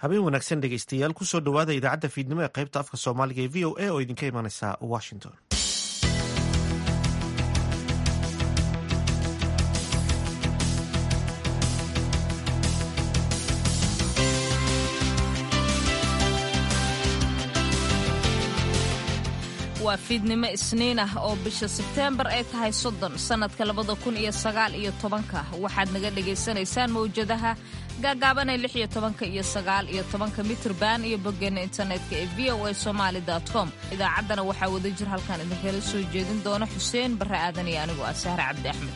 habeen wanaagsan dhegeystayaal kusoo dhowaada idaacadda fiidnimo ee qaybta afka soomaaliga ee v o a oo idinka imanaysa washington waa fiidnimo isniin ah oo bisha sebteembar ay tahay soddon sannadka labada kun iyo sagaal iyo tobanka waxaad naga dhagaysanaysaan mawjadaha gaagaabanee lix iyo tobanka iyo sagaal iyo tobanka mitrban iyo boggeena internetka ee v o a somaali com idaacaddana waxaa wada jir halkan idinkala soo jeedin doona xuseen barre aadan iyo anigoo ah sahre cabdi axmed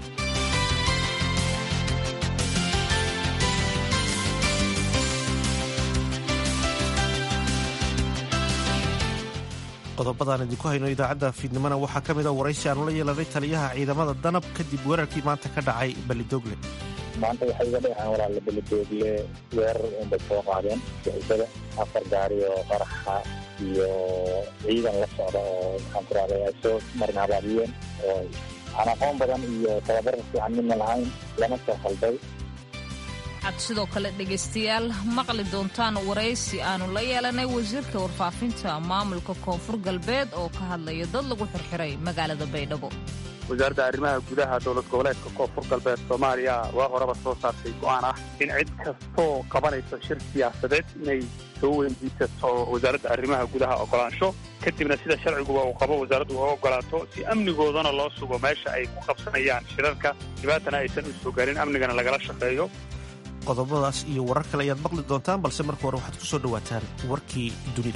qodobadaan idinku hayno idaacadda fiidnimona waxaa ka mid a waraysi aanu la yeelanay taliyaha ciidamada danab kadib weerarkii maanta ka dhacay belidogle maanta waxay iga dhexeen walaala belidogle weerar unbay soo qaadeen sixisada afar gaari oo qaraxa iyo ciidan la socda oo maxaan ku rahday ay soo marin habaabiyeen oo aan aqoon badan iyo tababar fiican midna lahayn lana soo khalday waxaad sidoo kale dhegaystayaal maqli doontaan waraysi aanu la yeelanay wasiirka warfaafinta maamulka koonfur galbeed oo ka hadlaya dad lagu xirxiray magaalada baydhabo wasaaradda arrimaha gudaha dowlad goboleedka koonfur galbeed soomaaliya waa horeba soo saartay go'aan ah in cid kastoo qabanayso shir siyaasadeed inay soo weydiisato wasaaradda arrimaha gudaha ogolaansho kadibna sida sharciguba uu qabo wasaaraddu uga ogolaato si amnigoodana loo sugo meesha ay ku qabsanayaan shirarka dhibaatana aysan u soo garin amnigana lagala shaqeeyo qodobadaas iyo warar kale ayaad maqli doontaan balse marka hore waxaad ku soo dhowaataan warkii dunida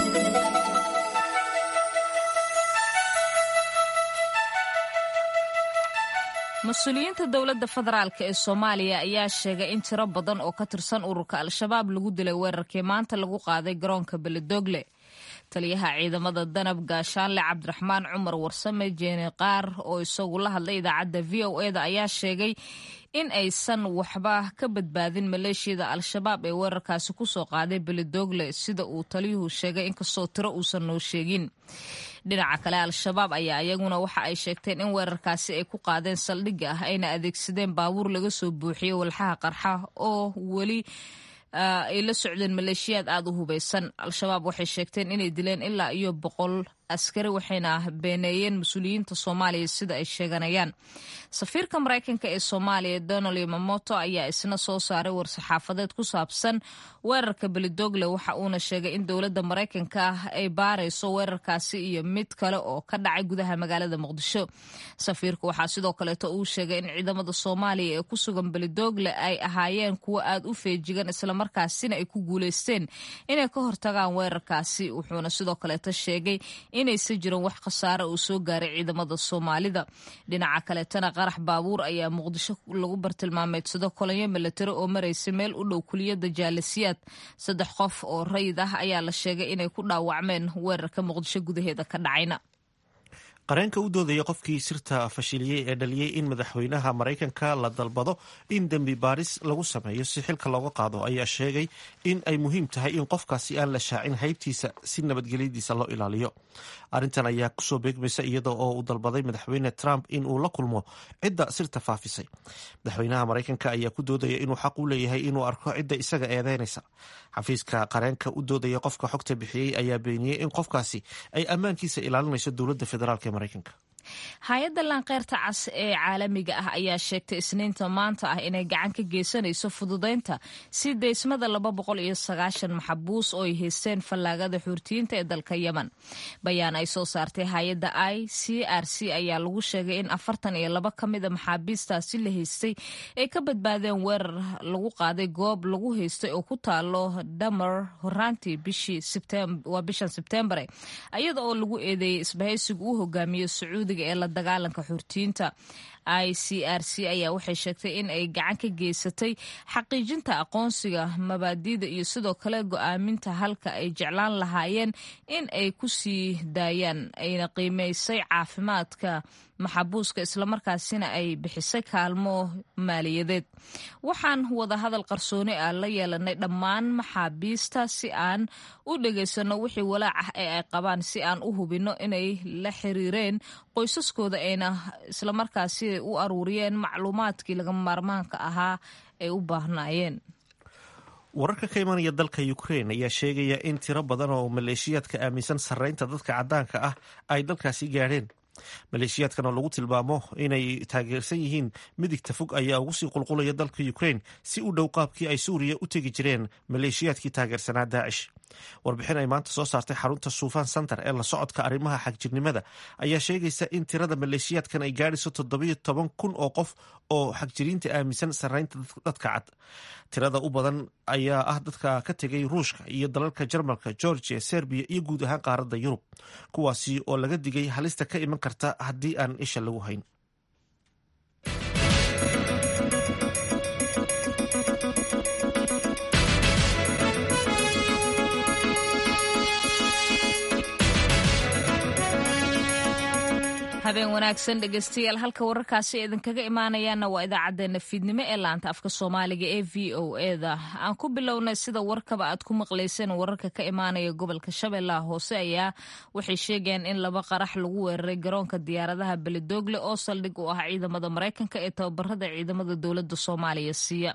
mas-uuliyiinta dowladda federaalk ee soomaaliya ayaa sheegay in tiro badan oo ka tirsan ururka al-shabaab lagu dilay weerarkii maanta lagu qaaday garoonka beledogle taliyaha ciidamada danab gaashaanle cabdiraxmaan cumar warsame jeeni qaar oo isagu la hadlay idaacadda v o eda ayaa sheegay in aysan waxba ka badbaadin maleeshiyada al-shabaab ee weerarkaasi kusoo qaaday beledogle sida uu taliyuhu sheegay inkastoo tiro uusan noo sheegin dhinaca kale al-shabaab ayaa iyaguna waxa ay sheegteen in weerarkaasi ay ku qaadeen saldhigga ah ayna adeegsadeen baabuur laga soo buuxiyey walxaha qarxa oo weli ay la socdeen maleeshiyaad aada u hubaysan al-shabaab waxay sheegteen inay dileen ilaa iyo boqol askari waxayna beeneeyeen mas-uuliyiinta soomaaliya sida ay sheeganayaan safiirka maraykanka ee soomaaliya donald yamamoto ayaa isna soo saaray war-saxaafadeed ku saabsan weerarka belidogle waxa uuna sheegay in dowladda maraykanka ah ay baarayso weerarkaasi iyo mid kale oo ka dhacay gudaha magaalada muqdisho safiirka waxaa sidoo kaleeto uu sheegay in ciidamada soomaaliya ee ku sugan belidogle ay ahaayeen kuwo aada u feejigan islamarkaasina ay ku guuleysteen inay ka hortagaan weerarkaasi wuxuuna sidoo kaleeto sheegay inaysan jirin wax khasaare uu soo gaaray ciidamada soomaalida dhinaca kaleetana qarax baabuur ayaa muqdisho lagu bartilmaameedsado kolonyo milatari oo maraysa meel u dhow kuliyadda jaalasiyaad saddex qof oo rayid ah ayaa la sheegay inay ku dhaawacmeen weerarka muqdisho gudaheeda ka dhacayna qareenka u doodaya qofkii sirta fashiliyey ee dhaliyey in madaxweynaha maraykanka la dalbado in dembi baaris lagu sameeyo si xilka looga qaado ayaa sheegay in ay muhiim tahay in qofkaasi aan la shaacin haybtiisa si nabadgelyadiisa loo ilaaliyo arrintan ayaa kusoo beegmaysa iyada oo uu dalbaday madaxweyne trump in uu la kulmo cidda sirta faafisay madaxweynaha maraykanka ayaa ku doodaya inuu xaq u leeyahay inuu arko cidda isaga eedeynaysa xafiiska qareenka u doodaya qofka xogta bixiyey ayaa beeniyey in qofkaasi ay ammaankiisa ilaalinayso dowladda federaalk ee maraykanka hay-adda laanqeyrta cas ee caalamiga ah ayaa sheegtay isniinta maanta ah inay gacan ka geysanayso fududeynta si deysmada laba boqol iyo sagaashan maxabuus oo ay haysteen fallaagada xuurtiyiinta ee dalka yemen bayaan ay soo saartay hay-adda i c r c ayaa lagu sheegay in afartan iyo laba ka mida maxaabiistaasi la haystay ay ka badbaadeen weerar lagu qaaday goob lagu haystay oo ku taalo dhamer horaantii waa bishan sebteembare iyada oo lagu eedeeyey isbahaysigu u hogaamiyo sacuudi ee la dagaalanka xurtiyiinta i c r c ayaa waxay sheegtay in ay gacan ka geysatay xaqiijinta aqoonsiga mabaadiida iyo sidoo kale go-aaminta halka ay jeclaan lahaayeen in ay ku sii daayaan ayna qiimeysay caafimaadka maxabuuska islamarkaasina ay bixisay kaalmo maaliyadeed waxaan wadahadal qarsooni ah la yeelanay dhammaan maxaabiista si aan u dhegaysano wixii walaac ah ee ay qabaan si aan u hubinno inay la xiriireen qoysaskooda ayna islamarkaasi u aruuriyeen macluumaadkii laga maarmaanka ahaa ay u baahnaayeen wararka ka imanaya dalka ukrain ayaa sheegaya in tiro badan oo maleeshiyaadka aaminsan sarreynta dadka caddaanka ah ay dalkaasi gaadheen maleeshiyaadkan oo lagu tilmaamo inay taageersan yihiin midigta fog ayaa ugu sii qulqulaya dalka ukrain si u dhow qaabkii ay suuriya u tegi jireen maleeshiyaadkii taageersanaa daacish warbixin ay maanta soo saartay xarunta suufan center ee la socodka arrimaha xagjirnimada ayaa sheegaysa in tirada maleeshiyaadkan ay gaadhayso toddobiyo toban kun oo qof oo xagjiriinta aaminsan sarreynta dadka cad tirada u badan ayaa ah dadka ka tegay ruushka iyo dalalka jarmalka georgia serbiya iyo guud ahaan qaaradda yurub kuwaasi oo laga digay halista ka iman karta haddii aan isha lagu hayn habeen wanaagsan dhegeystayaal halka wararkaasi idinkaga imaanayaana waa idaacadeena fiidnimo ee laanta afka soomaaliga ee v o eda aan ku bilownay sida warkaba aad ku maqlayseen wararka ka imaanaya gobolka shabeellaha hoose ayaa waxay sheegayaan in laba qarax lagu weeraray garoonka diyaaradaha beledoogle oo saldhig u ah ciidamada maraykanka ee tababarada ciidamada dowlada soomaaliya siiya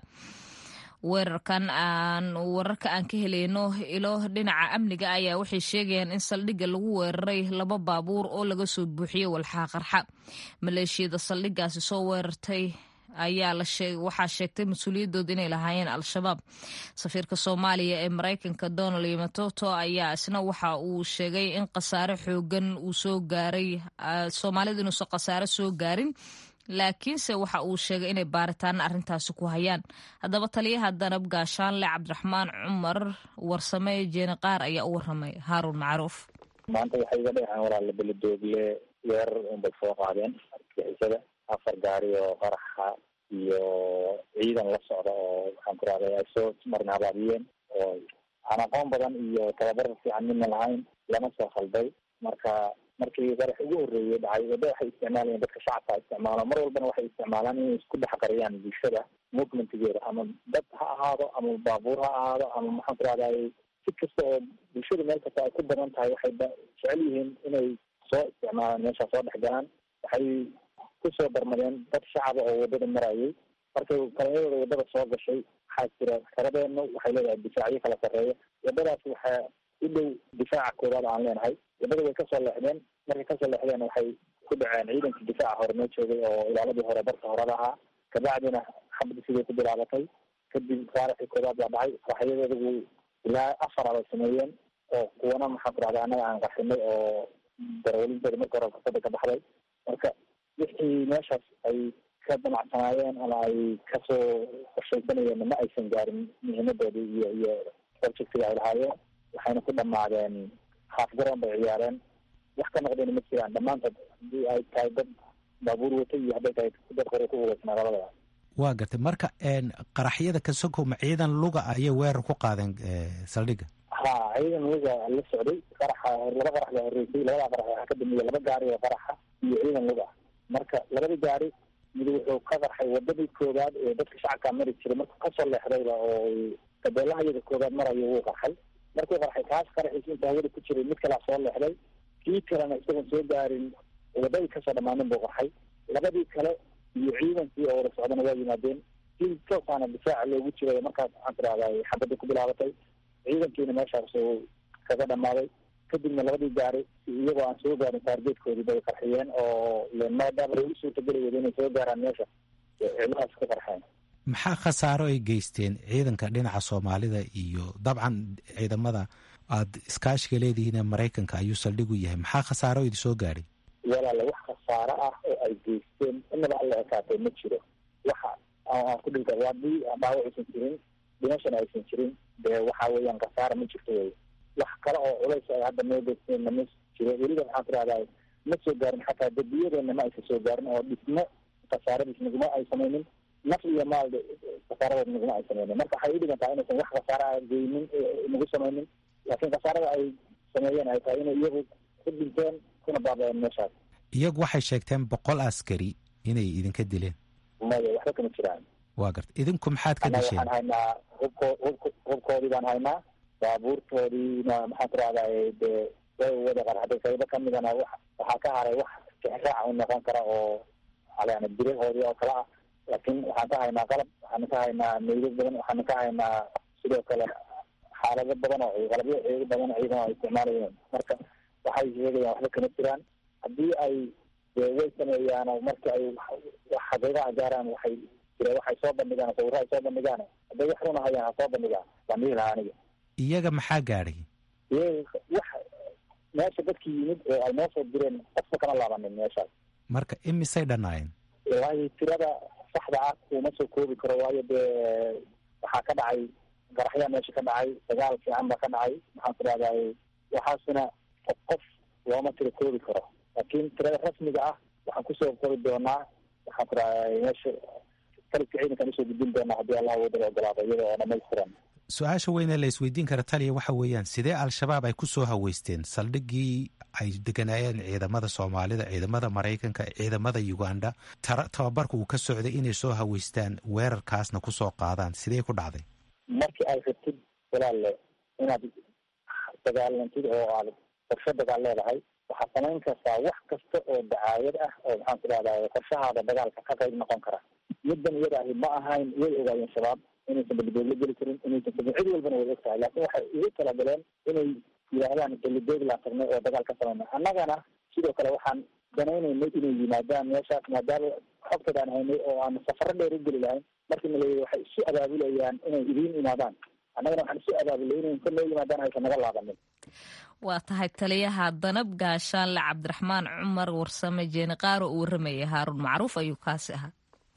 weerarkan aan wararka aan ka helayno ilo dhinaca amniga ayaa waxay sheegayaan in saldhigga lagu weeraray laba baabuur oo laga soo buuxiyey walxaa qarxa maleeshiyada saldhiggaasi soo weerartay ayaa waxaa sheegtay mas-uuliyadooda inay lahaayeen al-shabaab safiirka soomaaliya ee maraykanka donald yamatoto ayaa isna waxa uu sheegay in khasaare xoogan uu soo gaaray soomaalida inuusan khasaare soo gaarin laakiinse waxa uu sheegay inay baaritaana arrintaasi ku hayaan haddaba taliyaha danab gaashaanle cabdiraxmaan cumar warsame jeeni qaar ayaa u waramay haaruun macruuf maanta waxay iga dheheen walaala beledoogle weerar unbay soo qaadeen argixisada afar gaari oo qaraxa iyo ciidan la socda oo waxaan ku rahday ay soo marna habaabiyeen oo aan aqoon badan iyo tababar fiican midna lahayn lama soo khalday marka markii qarax ugu horreeyey dhacay waddo waxay isticmaalayeen dadka shacabka isticmaalo mar walbana waxay isticmaalaan inay isku dhex qariyaan bulshada movementigeeda ama dad ha ahaado ama baabuur ha ahaado ama maxaan ku rahday si kasta oo bulshada meel kasta ay ku badan tahay waxay jecel yihiin inay soo isticmaalaan meesha soo dhex galaan waxay kusoo darmadeen dad shacaba oo waddada marayay markay kalamadooda waddada soo gashay waxaa jira xeradeenu waxay leedahay difaacyo kala sarreeya waddadaas waxaa u dhow difaaca koowaad aan leenahay waddada way kasoo leexdeen markay kasoo leexdeen waxay ku dhaceen ciidankii difaaca hore noo joogay oo ilaaladii hore barka horeba ahaa kabacdina xabadi siday ku bilaabatay kadib faaraxii koowaad baa dhacay qaraxyadeedagu ilaa afar abay sameeyeen oo kuwana maxaan ku rahda annaga aan qarxinay oo darawalintooda marka hore fursada ka baxday marka wixii meeshaas ay ka damacsanaayeen ama ay kasoo qorshaysanayeen ma aysan gaarin muhiimadoodii iyo iyo objectiga ay lahaayeen waxayna ku dhamaadeen haaf garoon bay ciyaareen wax ka noqdeen ma jiraan dhammaantood hadii ay tahay dad baabuur watay iyo hadday tahay dad qore ku hubaysnaa labadaba waa gartay marka qaraxyada ka sokoma ciidan luga ayay weerar ku qaadeen saldhigga ha ciidan luga la socday qaraxa laba qarax baa horreysay labada qarax waxaa ka dambeeya laba gaari oo qaraxa iyo ciidan luga marka labadii gaari mid wuxuu ka qarxay wadadii koowaad ee dadka shacabkaa mari jiray markuu kasoo leexdayba oo gabeelaha iyada koowaad marayo wuu qarxay markuu qarxay kaas qaraxiis inta hawada ku jiray mid kalaa soo leexday kii kalena isagoon soo gaarin wadadii kasoo dhammaanin buu qarxay labadii kale iyo ciidankii oo wada socdana waa yimaadeen si toosaana difaaca loogu jiray markaas waxaan tirahday xabadda ku bilaabatay ciidankiina meeshaas uu kaga dhammaaday kadibna labadii gaari iyagoo aan soo gaarin taargeedkoodii bay qarxiyeen oo maadaama lagu suurtageli wada inay soo gaaraan meesha ciidadaas ka qarxeen maxaa khasaaro ay geysteen ciidanka dhinaca soomaalida iyo dabcan ciidamada aada iskaashiga leedihiin ee maraykanka ayuu saldhig u yahay maxaa khasaaro idi soo gaadhay walaala wax khasaaro ah oo ay geysteen inaba alla ekaatay ma jiro waxa aan ku dhilka haddii dhaawac aysan jirin dhimashana aysan jirin dee waxa weeyaan khasaara ma jirto wey wax kale oo culays ay hadda noo geysteenna ma jiro weliba waxaan tirahdaa ma soo gaarin xataa dembiyadeenna ma aysan soo gaarin oo dhismo khasaaradiis naguma ay samaynin naf iyo maal khasaaradood naguma ay samaynin marka waxay u dhigan tahay inaysan wax khasaara a geynin nagu samaynin laakiin khasaarada ay sameeyeen ay tahay inay iyagu ku dhinteen kuna baaba-een meeshaas iyagu waxay sheegteen boqol askari inay idinka dileen maya waxba kama jiraan waa garta idinku maxaad ka annaga disheen waxaan haynaa hubko hubk hubkoodii baan haynaa baabuurtoodiina maxaan ku rahday dee way wada qarxaday qaybo kamidana wa waxaa ka haray wax tixraaca u noqon kara oo yani birahoodii oo kale ah laakiin waxaan ka haynaa qalab waxaana ka haynaa meydad badan waxaana ka haynaa sidoo kale xaalado badan oo qalabyo ciido badan ciidan ay isticmaalayeen marka waxay sheegayaan waxba kama jiraan haddii ay way sameeyaan marka ay wax xaqiiqaha gaaraan waxay jira waxay soo bandhigaan sawirro ay soo bandhigaan hadday wax runa hayaan ha soo bandhigaan baan dhihi lahaa aniga iyaga maxaa gaadhay iyaga wax meesha dadkii yimid oo ay noo soo direen qofka kama laabanin meeshaas marka imisay dhannaayeen waayo tirada saxda ah kuma soo koobi karo waayo dee waxaa ka dhacay qaraxyaa meesha ka dhacay dagaal fiican baa ka dhacay maxaan ku dhahday waxaasina qof qof looma tiro koobi karo laakiin tirada rasmiga ah waxaan kusoo qori doonaa waxaan ku dhahday meesha taliska ciidankaan usoo gudbin doonaa haddii allah wadala ogolaado iyada oo dhamaystiran su-aasha weyne la isweydiin kara taliya waxa weeyaan sidee al-shabaab ay ku soo haweysteen saldhigii ay deganaayeen ciidamada soomaalida ciidamada maraykanka ciidamada uganda tababarka uu ka socday inay soo haweystaan weerarkaasna kusoo qaadaan sidee ku dhacday markii ay rabtid walaalle inaad dagaalantid oo aad qorsho dagaal leedahay waxaad samayn kartaa wax kasta oo dacaayad ah oo maxaan ku dhahday qorshahaada dagaalka ka qayb noqon kara middan iyada ahi ma ahayn way ogaayeen shabaab inaysan belidoog la geli karin inaysan sabin cid walbana way og tahay laakiin waxay ugu talagaleen inay yidhaahdaan belidoog laan tagnay oo dagaal ka samayna annagana sidoo kale waxaan danaynaynay inay yimaadaan meeshaas maadaama xogtad aan haynay oo aan safaro dheer u geli lahayn markii na leeyahy waxay isu abaabulayaan inay idiin imaadaan annagana waxaan isu abaabulay inay inta noo yimaadaan aysan naga laabanin waa tahay taliyaha danab gaashaanle cabdiraxmaan cumar warsame jeeni qaaro uu warramayay haaruun macruuf ayuu kaasi ahaa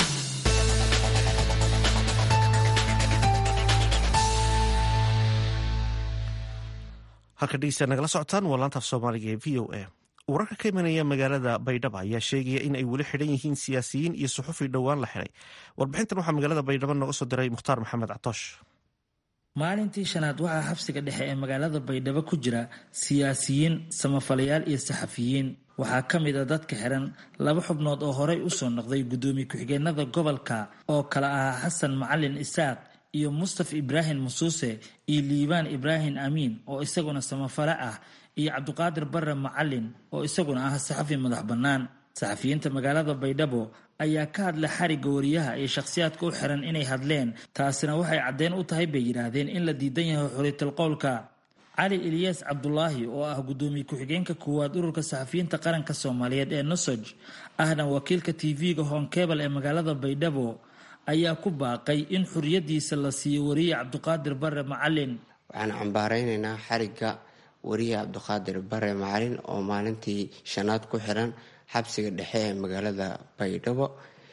halka dhegeysta nagala socotaan waa laantaaf soomaaliga ee v o a wararka ka imanaya magaalada baydhabo ayaa sheegaya in ay weli xidhan yihiin siyaasiyiin iyo suxufi dhowaan la xidhay warbixintan waxaa magaalada baydhabo nooga soo diray mukhtaar maxamed catoosh maalintii shanaad waxaa xabsiga dhexe ee magaalada baydhabo ku jira siyaasiyiin samafalayaal iyo saxafiyiin waxaa ka mid a dadka xiran laba xubnood oo horey usoo noqday guddoomiye ku-xigeenada gobolka oo kale ahaa xasan macalin isaaq iyo mustaf ibraahim musuuse iyo liibaan ibraahim amiin oo isaguna samafale ah iyo cabdiqaadir bare macalin oo isaguna ah saxafi madax bannaan saxafiyiinta magaalada baydhabo ayaa ka hadla xarigga wariyaha iyo shakhsiyaadka u xiran inay hadleen taasina waxay caddeyn u tahay bay yidhaahdeen in la diidan yahay xuriyatal qowlka cali eliyaas cabdulaahi oo ah guddoomiye ku-xigeenka koowaad ururka saxafiyiinta qaranka soomaaliyeed ee nosoj ahna wakiilka tv-ga honkebel ee magaalada baydhabo ayaa ku baaqay in xuriyadiisa la siiyo wariye cabdiqaadir bare macalin waxaan cambaareynaynaa xarigga wariye cabdiqaadir bare macalin oo maalintii shanaad ku xiran xabsiga dhexe ee magaalada baydhabo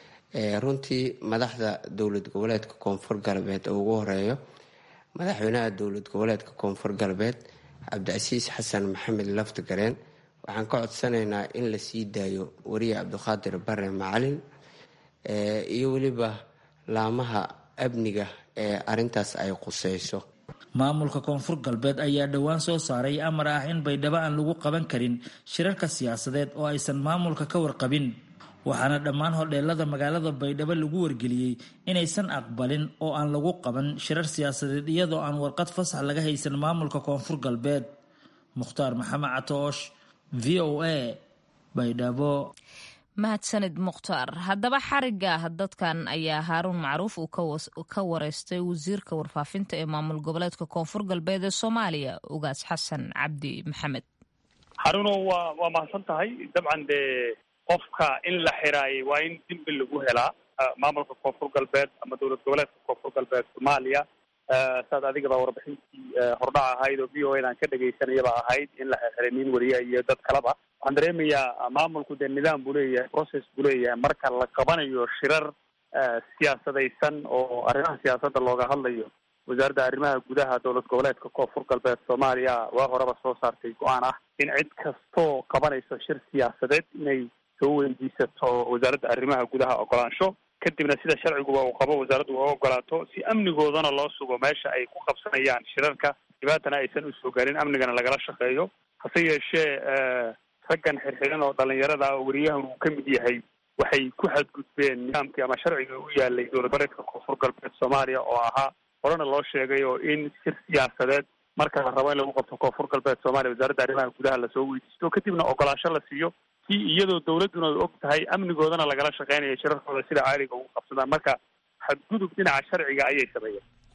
runtii madaxda dowlad goboleedka koonfur galbeed oo ugu horeeyo madaxweynaha dowlad goboleedka koonfur galbeed cabdicasiis xasan maxamed laftigareen waxaan ka codsanaynaa in la sii daayo wariye cabdiqaadir bare macalin iyo weliba laamaha amniga ee arintaas ay quseyso maamulka koonfur galbeed ayaa dhowaan soo saaray amar ah in baydhabo aan lagu qaban karin shirarka siyaasadeed oo aysan maamulka ka warqabin waxaana dhammaan hodheelada magaalada baydhabo lagu wargeliyey inaysan aqbalin oo aan lagu qaban shirar siyaasadeed iyadoo aan warqad fasax laga haysan maamulka koonfur galbeed mukhtaar maxamed catoosh v o a baydhabo mahadsanid mukhtaar haddaba xariga dadkan ayaa haaruun macruuf uu ka wareystay wasiirka warfaafinta ee maamul goboleedka koonfur galbeed ee soomaaliya ugaas xasan cabdi maxamed haruuno waa waa mahadsan tahay dabcan dee qofka in la xiraayay waa in dembi lagu helaa maamulka koonfur galbeed ama dowlad goboleedka koonfur galbeed soomaaliya saad adigaba warbixintii hordhac ahayd oo v o a aan ka dhegaysanayaba ahayd in la xirxiray nin wariya iyo dad kaleba waxaan dareemayaa maamulku dee nidaam buu leeyahay process buu leeyahay marka la qabanayo shirar siyaasadaysan oo arrimaha siyaasadda looga hadlayo wasaaradda arrimaha gudaha dowlad goboleedka koonfur galbeed soomaaliya waa horeba soo saartay go-aan ah in cid kastoo qabanayso shir siyaasadeed inay soo weydiisato wasaaradda arrimaha gudaha ogolaansho kadibna sida sharciguba uu qabo wasaaraddu uga ogolaato si amnigoodana loo sugo meesha ay ku qabsanayaan shirarka dhibaatana aysan usoo gaarin amnigana lagala shaqeeyo hase yeeshee raggan xirxiran oo dhalinyarada oo wariyahan uu ka mid yahay waxay ku xadgudbeen nidaamkii ama sharciga u yaalay dowlad goboleedka koonfur galbeed soomaaliya oo ahaa horena loo sheegay oo in shir siyaasadeed marka la rabo in lagu qabto koonfur galbeed soomaaliya wasaaradda arrimaha gudaha lasoo weydiisto kadibna ogolaansho la siiyo si iyadoo dowladduna og tahay amnigoodana lagala shaqeynayo shirarkooda sida caaliga ugu qabsadaan marka xadgudub dhinaca sharciga ayay sameeyeen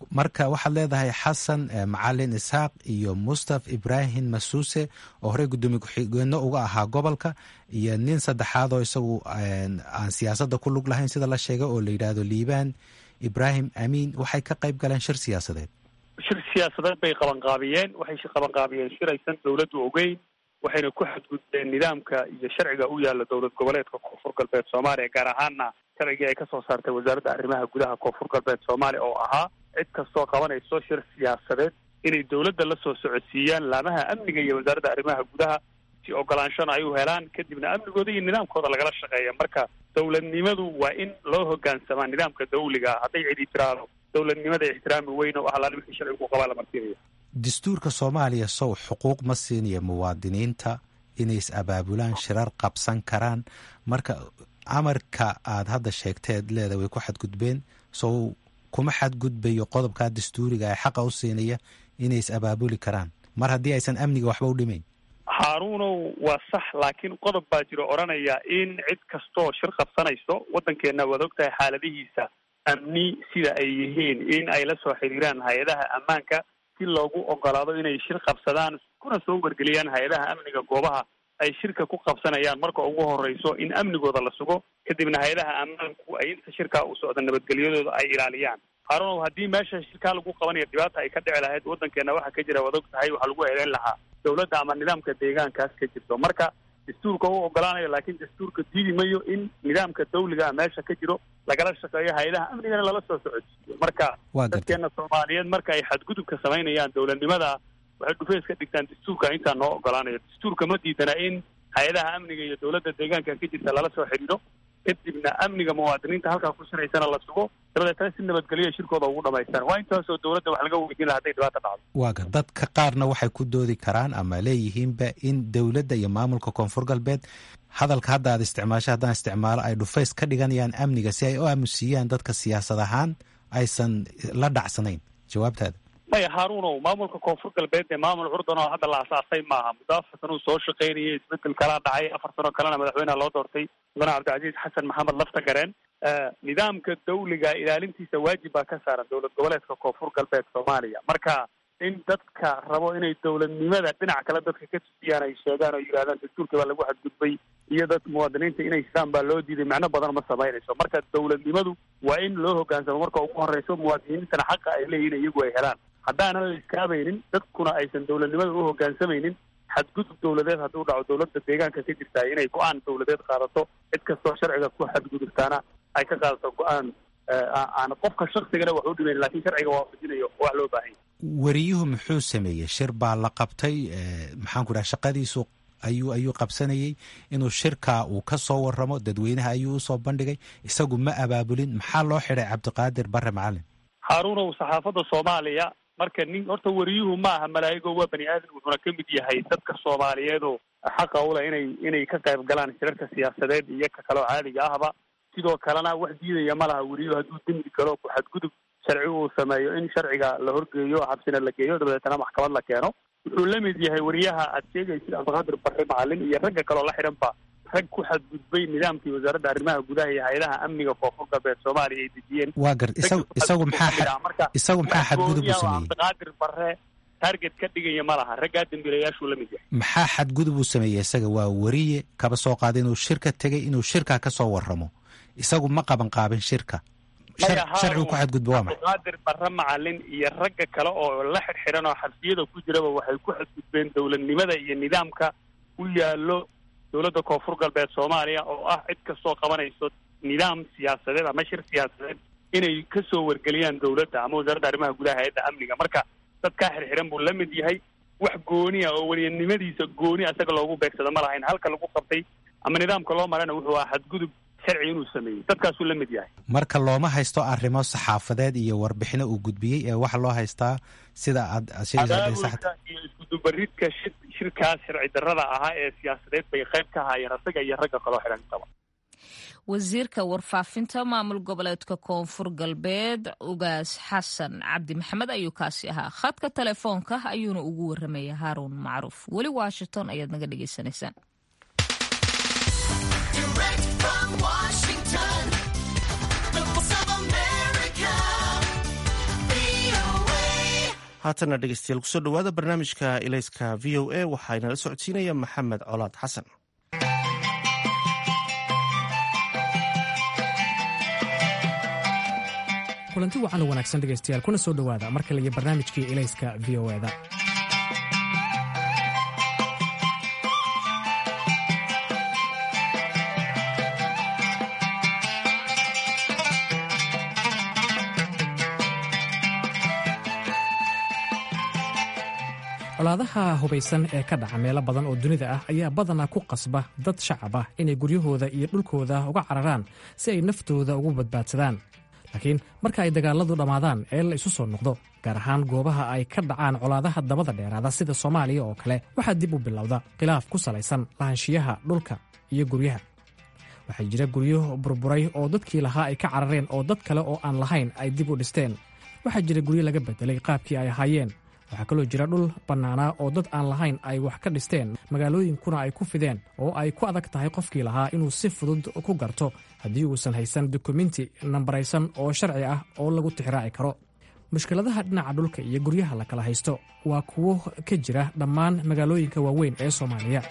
marka waxaad leedahay xasan macalin isxaaq iyo mustaf ibraahim masuuse oo horey guddoomiye ku-xigeenno uga ahaa gobolka iyo nin saddexaad oo isagu aan siyaasadda ku lug lahayn sida la sheegay oo la yidhaahdo liibaan ibraahim amiin waxay ka qayb galeen shir siyaasadeed shir siyaasadeed bay qabanqaabiyeen waxay qabanqaabiyeen shir aysan dowladdu ogeyn waxayna ku xadgudbeen nidaamka iyo sharciga u yaala dowlad goboleedka koonfur galbeed soomaaliya gaar ahaana sharcigii ay kasoo saartay wasaaradda arrimaha gudaha koonfur galbeed soomaaliya oo ahaa cid kastoo qabanayso shir siyaasadeed inay dowladda la soo socodsiiyaan laamaha amniga iyo wasaaradda arrimaha gudaha si ogolaanshona ay u helaan kadibna amnigooda iyo nidaamkooda lagala shaqeeya marka dowladnimadu waa in loo hogaansamaa nidaamka dawliga hadday cidi tiraado dowladnimada ixtiraami weyn oo ahlaan wixii sharcigu qabaa la marsiinaya dastuurka soomaaliya sow xuquuq ma siinaya muwaadiniinta inay is abaabulaan shirar qabsan karaan marka amarka aad hadda sheegteed leeda way ku xadgudbeen sow kuma xadgudbayo qodobkaa dastuuriga ee xaqa u siinaya inay is abaabuli karaan mar haddii aysan amniga waxba u dhimayn haaruunow waa sax laakiin qodob baa jiro odhanaya in cid kastoo shir qabsanayso waddankeenna waad ogtahay xaaladihiisa amni sida ay yihiin in ay la soo xiriiraan hay-adaha ammaanka si loogu ogolaado inay shir qabsadaan kuna soo wargeliyaan hay-adaha amniga goobaha ay shirka ku qabsanayaan marka ugu horeyso in amnigooda la sugo kadibna hay-adaha ammaanku ay inta shirkaa u socda nabadgelyadooda ay ilaaliyaan haarunow haddii meesha shirkaa lagu qabanayo dhibaata ay ka dhici lahayd waddankeena waxa ka jira waad og tahay waxaa lagu eedeyn lahaa dowladda ama nidaamka deegaankaas ka jirto marka dastuurka u ogolaanayo laakiin dastuurka diidi mayo in nidaamka dawligaa meesha ka jiro lagala shaqeeyo hay-adaha amnigana lala soo socodsiiyo marka dadkeena soomaaliyeed marka ay xadgudubka samaynayaan dowladnimada waxay dhufeys ka dhigtaan dastuurka intaa noo ogolaanayo dastuurka ma diidana in hay-adaha amniga iyo dowladda deegaanka ka jirta lala soo xidhiidho kadibna amniga muwaadiniinta halkaa ku shiraysana la sugo dabadeetana si nabadgelyo shirkooda ugu dhamaystaan waa intaasoo dowladda wax laga weydiin laha hadday dhibaata dhacdo waaga dadka qaarna waxay ku doodi karaan ama leeyihiinba in dowladda iyo maamulka koonfur galbeed hadalka hadda aad isticmaasho haddaan isticmaalo ay dhufays ka dhiganayaan amniga si ay u aamusiiyaan dadka siyaasad ahaan aysan la dhacsanayn jawaabtaada maya haaruunow maamulka koonfur galbeed ee maamul curdan oo hadda la asaasay maaha muddo afar sano uu soo shaqaynayay isbedel kalaa dhacay afar sano kalena madaxweyneha loo doortay mudane cabdicasiis xasan maxamed lafta gareen nidaamka dawliga ilaalintiisa waajib baa ka saaran dowlad goboleedka koonfur galbeed soomaaliya marka in dadka rabo inay dowladnimada dhinac kale dadka ka tusiyaan ay sheegaan oo yidhahdaan dastuurkii baa lagu xadgudbay iyo dad muwaadiniinta inay sidaan baa loo diiday macno badan ma samaynayso marka dowladnimadu waa in loo hogaansamo marka ugu horeyso muwaadiniintana xaqa ay leeyihin iyagu ay helaan haddaanan la iskaabaynin dadkuna aysan dowladnimada u hogaansamaynin xadgudub dowladeed hadduu dhaco dowladda deegaanka ka jirtaa inay go-aan dowladeed qaadato cid kastoo sharciga ku xadgudubtaana ay ka qaadato go-aan aan qofka shaksigana wax u dhimayn lakin sharciga waafajinayo wax loo baahanya wariyuhu muxuu sameeyey shir baa la qabtay maxaan ku dhaha shaqadiisu ayuu ayuu qabsanayey inuu shirkaa uu ka soo waramo dadweynaha ayuu usoo bandhigay isagu ma abaabulin maxaa loo xidhay cabdiqaadir bare macalin haaruunow saxaafadda soomaaliya marka nin horta wariyuhu ma aha malaa'igo waa bani aadan wuxuuna ka mid yahay dadka soomaaliyeed oo xaqa ule inay inay ka qayb galaan shirarka siyaasadeed iyo ka kaloo caadiga ahba sidoo kalena wax diidaya ma laha wariyuhu hadduu dembi galo ku xadgudub sharci uu sameeyo in sharciga la horgeeyo xabsina la geeyo dabadeetana maxkamad la keeno wuxuu la mid yahay wariyaha aad sheegaysid cabdiqaadir bare macalin iyo ragga kaloo la xidhanba rag ku xadgudbay nidaamkii wasaaradda arrimaha gudaha iyo hay-adaha amniga koonfur galbeed soomaaliya ay dejiyeen waa gar isagu isagu maxaa isagu maxaa xadgudub u sameeyey cabdiqaadir bare target ka dhigaya ma laha raggaa dambiilayaashuu la mid yahay maxaa xadgudub uu sameeyey isaga waa wariye kaba soo qaaday inuu shirka tegay inuu shirkaa ka soo waramo isagu ma qaban qaabin shirka sharcigu ku xadgudba waa maxay cabdiqaadir bare macalin iyo ragga kale oo la xidxiran oo xabsiyada ku jiraba waxay ku xadgudbeen dowladnimada iyo nidaamka u yaallo dowladda koonfur galbeed soomaaliya oo ah cid kastoo qabanayso nidaam siyaasadeed ama shir siyaasadeed inay ka soo wargeliyaan dowladda ama wasaaradda arrimaha gudaha hay-adda amniga marka dadkaa xirxiran buu la mid yahay wax gooni ah oo weliyanimadiisa gooni asaga loogu beegsado ma lahayn halka lagu qabtay ama nidaamka loo marana wuxuu ahaa xadgudub sharci inuu sameeyey dadkaasuu la mid yahay marka looma haysto arrimo saxaafadeed iyo warbixino uu gudbiyey ee waxa loo haystaa sida aad adaawulka iyo iskudubaridka shir shirkaas sharci darrada ahaa ee siyaasadeed bay qayb ka haayeen asaga iyo ragga kaloo xidhantaba wasiirka warfaafinta maamul goboleedka koonfur galbeed ugaas xasan cabdi maxamed ayuu kaasi ahaa khadka telefoonka ayuuna ugu waramaya haaruun macruuf weli washington ayaad naga dhegaysanaysaan Washington, the voice of America, VOA. haatana dhegeystayaal kusoo dhowaada barnaamijka ilayska v o a waxaa inala socodsiinaya maxamed colaad xasan kulanti wacan wanaagsan dhegaystayaal kuna soo dhowaada mar kale iyo barnaamijkii ilayska v o eda colaadaha hubaysan ee ka dhaca meelo badan oo dunida ah ayaa badanaa ku qasba dad shacab ah inay guryahooda iyo dhulkooda uga cararaan si ay naftooda ugu badbaadsadaan laakiin marka ay dagaaladu dhammaadaan ee la isu soo noqdo gaar ahaan goobaha ay ka dhacaan colaadaha dabada dheeraada sida soomaaliya oo kale waxaa dib u bilowda khilaaf ku salaysan lahaanshiyaha dhulka iyo guryaha waxaa jira guryo burburay oo dadkii lahaa ay ka carareen oo dad kale oo aan lahayn ay dib u dhisteen waxaa jira guryo laga bedelay qaabkii ay ahaayeen waxaa kaloo jira dhul bannaanaa oo dad aan lahayn ay wax ka dhisteen magaalooyinkuna ay ku fideen oo ay ku adag tahay qofkii lahaa inuu si fudud ku garto haddii uusan haysan dukumenti nambaraysan oo sharci ah oo lagu tixraaci karo mushkiladaha dhinaca dhulka iyo guryaha la kala haysto waa kuwo ka jira dhammaan magaalooyinka waaweyn ee soomaaliya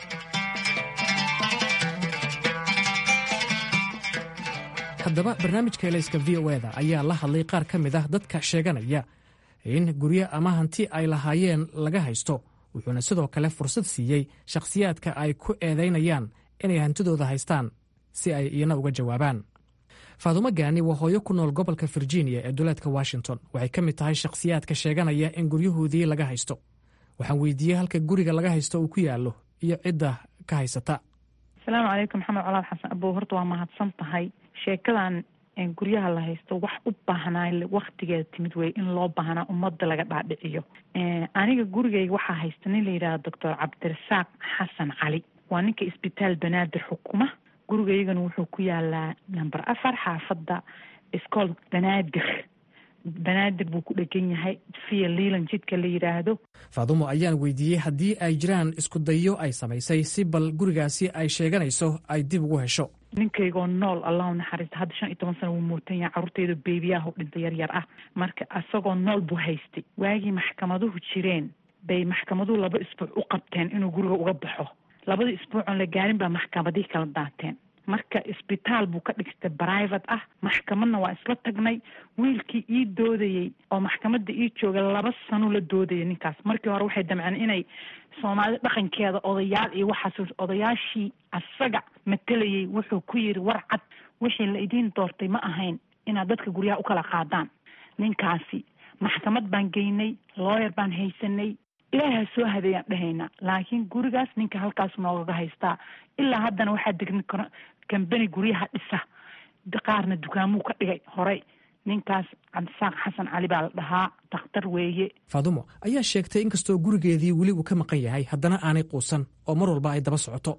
haddaba barnaamijka elayska v o eda ayaa la hadlay qaar ka mid ah dadka sheeganaya in guryo ama hanti ay lahaayeen laga haysto wuxuuna sidoo kale fursad siiyey shakhsiyaadka ay ku eedaynayaan inay hantidooda haystaan si ay iyana uga jawaabaan faadumo gaani waa hooyo ku nool gobolka virginia ee duleedka washington waxay ka mid tahay shakhsiyaadka sheeganaya in guryahoodii laga haysto waxaan weydiiyey halka guriga laga haysto uu ku yaallo iyo cidda ka haysata asalaamu calaykum maxamed colaad xasan abow horta waa mahadsan tahay sheekadan guryaha la haysto wax u baahnaa waktigeeda timid wey in loo baahnaa ummadda laga dhaadhiciyo aniga gurigayga waxaa haysta nin la yidhahdo doctor cabdirasaaq xasan cali waa ninka isbitaal banaadir xukuma gurigaygana wuxuu ku yaalaa number afar xaafadda scool banaadir banaadir buu ku dhegan yahay via liilan jidka la yidhaahdo faadumo ayaan weydiiyey haddii ay jiraan isku dayo ay samaysay si bal gurigaasi ay sheeganayso ay dib ugu hesho ninkaygoo nool allahu naxariista hadda shan iyo toban sana wuu muutan yahay carruurtayda beebiyahu dhintay yar yar ah marka isagoo nool buu haystay waagii maxkamaduhu jireen bay maxkamaduhu laba isbuuc u qabteen inuu guriga uga baxo labadii isbuucoon la gaarin baa maxkamadii kala daateen marka isbitaal buu ka dhigtay private ah maxkamadna waa isla tagnay wiilkii ii doodayey oo maxkamadda ii jooga laba sano la doodaya ninkaas markii hore waxay damceen inay soomaalida dhaqankeeda odayaal iyo waxaas odayaashii asaga matalayay wuxuu ku yiri war cad wixii la idiin doortay ma ahayn inaad dadka guryaha u kala qaadaan ninkaasi maxkamad baan geynay looyer baan haysanay ilaaha soo hadeeyaan dhahaynaa laakiin gurigaas ninka halkaas noogaga haystaa ilaa haddana waxaa degni karo kambani guryaha dhisa qaarna dukaamuu ka dhigay horey ninkaas cabdisaaq xasan cali baa la dhahaa dakhtar weeye faadumo ayaa sheegtay inkastoo gurigeedii weli uu ka maqan yahay haddana aanay quusan oo mar walba ay daba socoto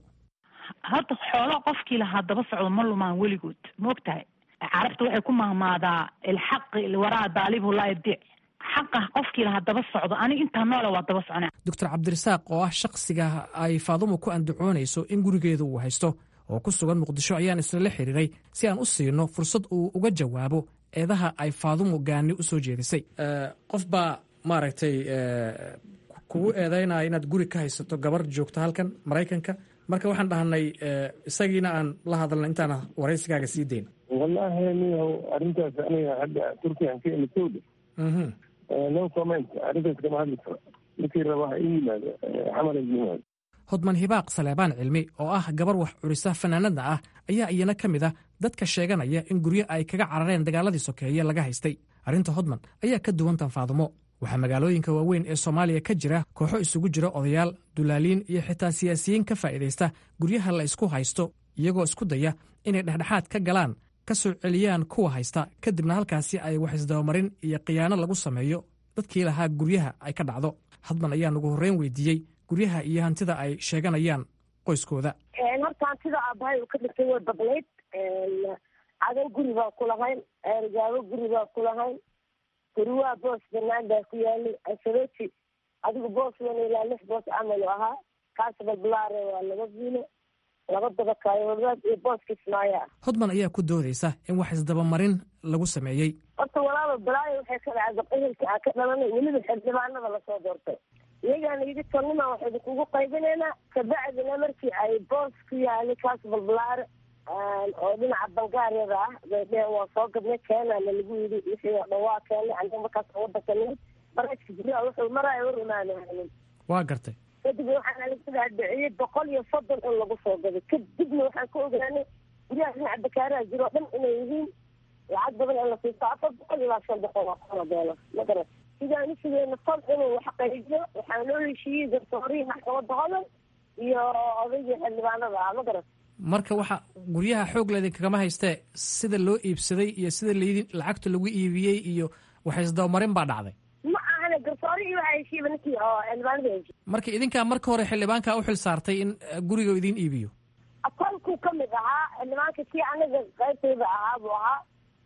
hadda xoolo qofkii lahaa daba socdo ma lumaan weligood maogtahay carabta waxay ku mahmaadaa ilxaqi waraa daalibu laa yadiic xaqa qofkii lahaa daba socdo aniga intaa noole waa daba socnaa doctor cabdirasaaq oo ah shakhsiga ay faadumo ku andacoonayso in gurigeeda uu haysto oo ku sugan muqdisho ayaan islala xiriiray si aan u siino fursad uu uga jawaabo eedaha ay faadumo gaani u soo jeedisay qof baa maaragtay kugu eedaynaya inaad guri ka haysato gabar joogto halkan maraykanka marka waxaan dhahnay isagiina aan la hadalna intaan waraysigaaga sii dayn wallaahi niyahow arrintaas aniga hadda turkiyan ka imitowda no comment arrintaas kama hadli karo ninkii raba ha ii yimaado camal ha yimaado hodman hibaaq saleebaan cilmi oo ah gabar wax curisa fanaanada ah ayaa iyana ka mid ah dadka sheeganaya in guryo ay kaga carareen dagaaladii sokeeye laga haystay arrinta hodman ayaa ka duwantan faadumo waxaa magaalooyinka waaweyn ee soomaaliya ka jira kooxo isugu jira odayaal dulaaliin iyo xitaa siyaasiyiin ka faa'iidaysta guryaha la isku haysto iyagoo isku daya inay dhexdhexaad ka galaan ka soo celiyaan kuwa haysta kadibna halkaasi ay wax isdabamarin iyo khiyaano lagu sameeyo dadkii lahaa guryaha ay ka dhacdo hadman ayaa nagu horreyn weydiiyey guryaha iyo hantida ay sheeganayaan qoyskooda horta hantida aabahay uu ka dhigtay way badnayd cadan guri baa ku lahayn eergaabo guri baa ku lahayn guriwaa boos banaan baa ku yaalay asabeti adigu boos wana ilaa lix boos camal u ahaa kaas balbalaare waa laba viilo laba dabakaayoodad iyo booska ismaayo ah hodman ayaa ku doodaysa in wax isdabamarin lagu sameeyey horta walaaba balaayo waxay ka dhacay gabdhahelka aan ka dhalanay weliba xildhibaanada lasoo doortay iyagaana yidhi tolnimaa waxaynu kugu qaybinaynaa kabacdina markii ay boos ku yaali kaas balbalaare oo dhinaca bangaariyada ah bay dheheen waa soo gadnay keenana lagu yidhi wixii oo dhan waa keenay aniga markaas wadanka nimid barajka guryaha wuxuu maraayo war imaanahaynin waa gartay kadib waxaan alaga dhaadhiciyey boqol iyo soddon in lagu soo gaday kadibna waxaan ka ogaanay guryaha dhinaca bakaaraha jiro o dhan inay yihiin lacag badan in la siisto afar boqol ilaa shan boqol oo kuna doolar ma garan sidaan u sugeyna fal inuu wax qaybiyo waxaan loo heshiiyey garsoorihii maxkamada hodan iyo odaygii xildhibaanada ah ma garan marka waxa guryaha xoog leedin kagama haystee sida loo iibsaday iyo sida laydin lacagta lagu iibiyey iyo wax isdabamarin baa dhacday ma ahane garsoorihii waxaa heshiiba ninkii oo xildhibaanada heshiiy marka idinkaa marka hore xildhibaanka u xil saartay in guriga idin iibiyo akoolkuu ka mid ahaa xildhibaanka kii anaga qaybtayda ahaa buu ahaa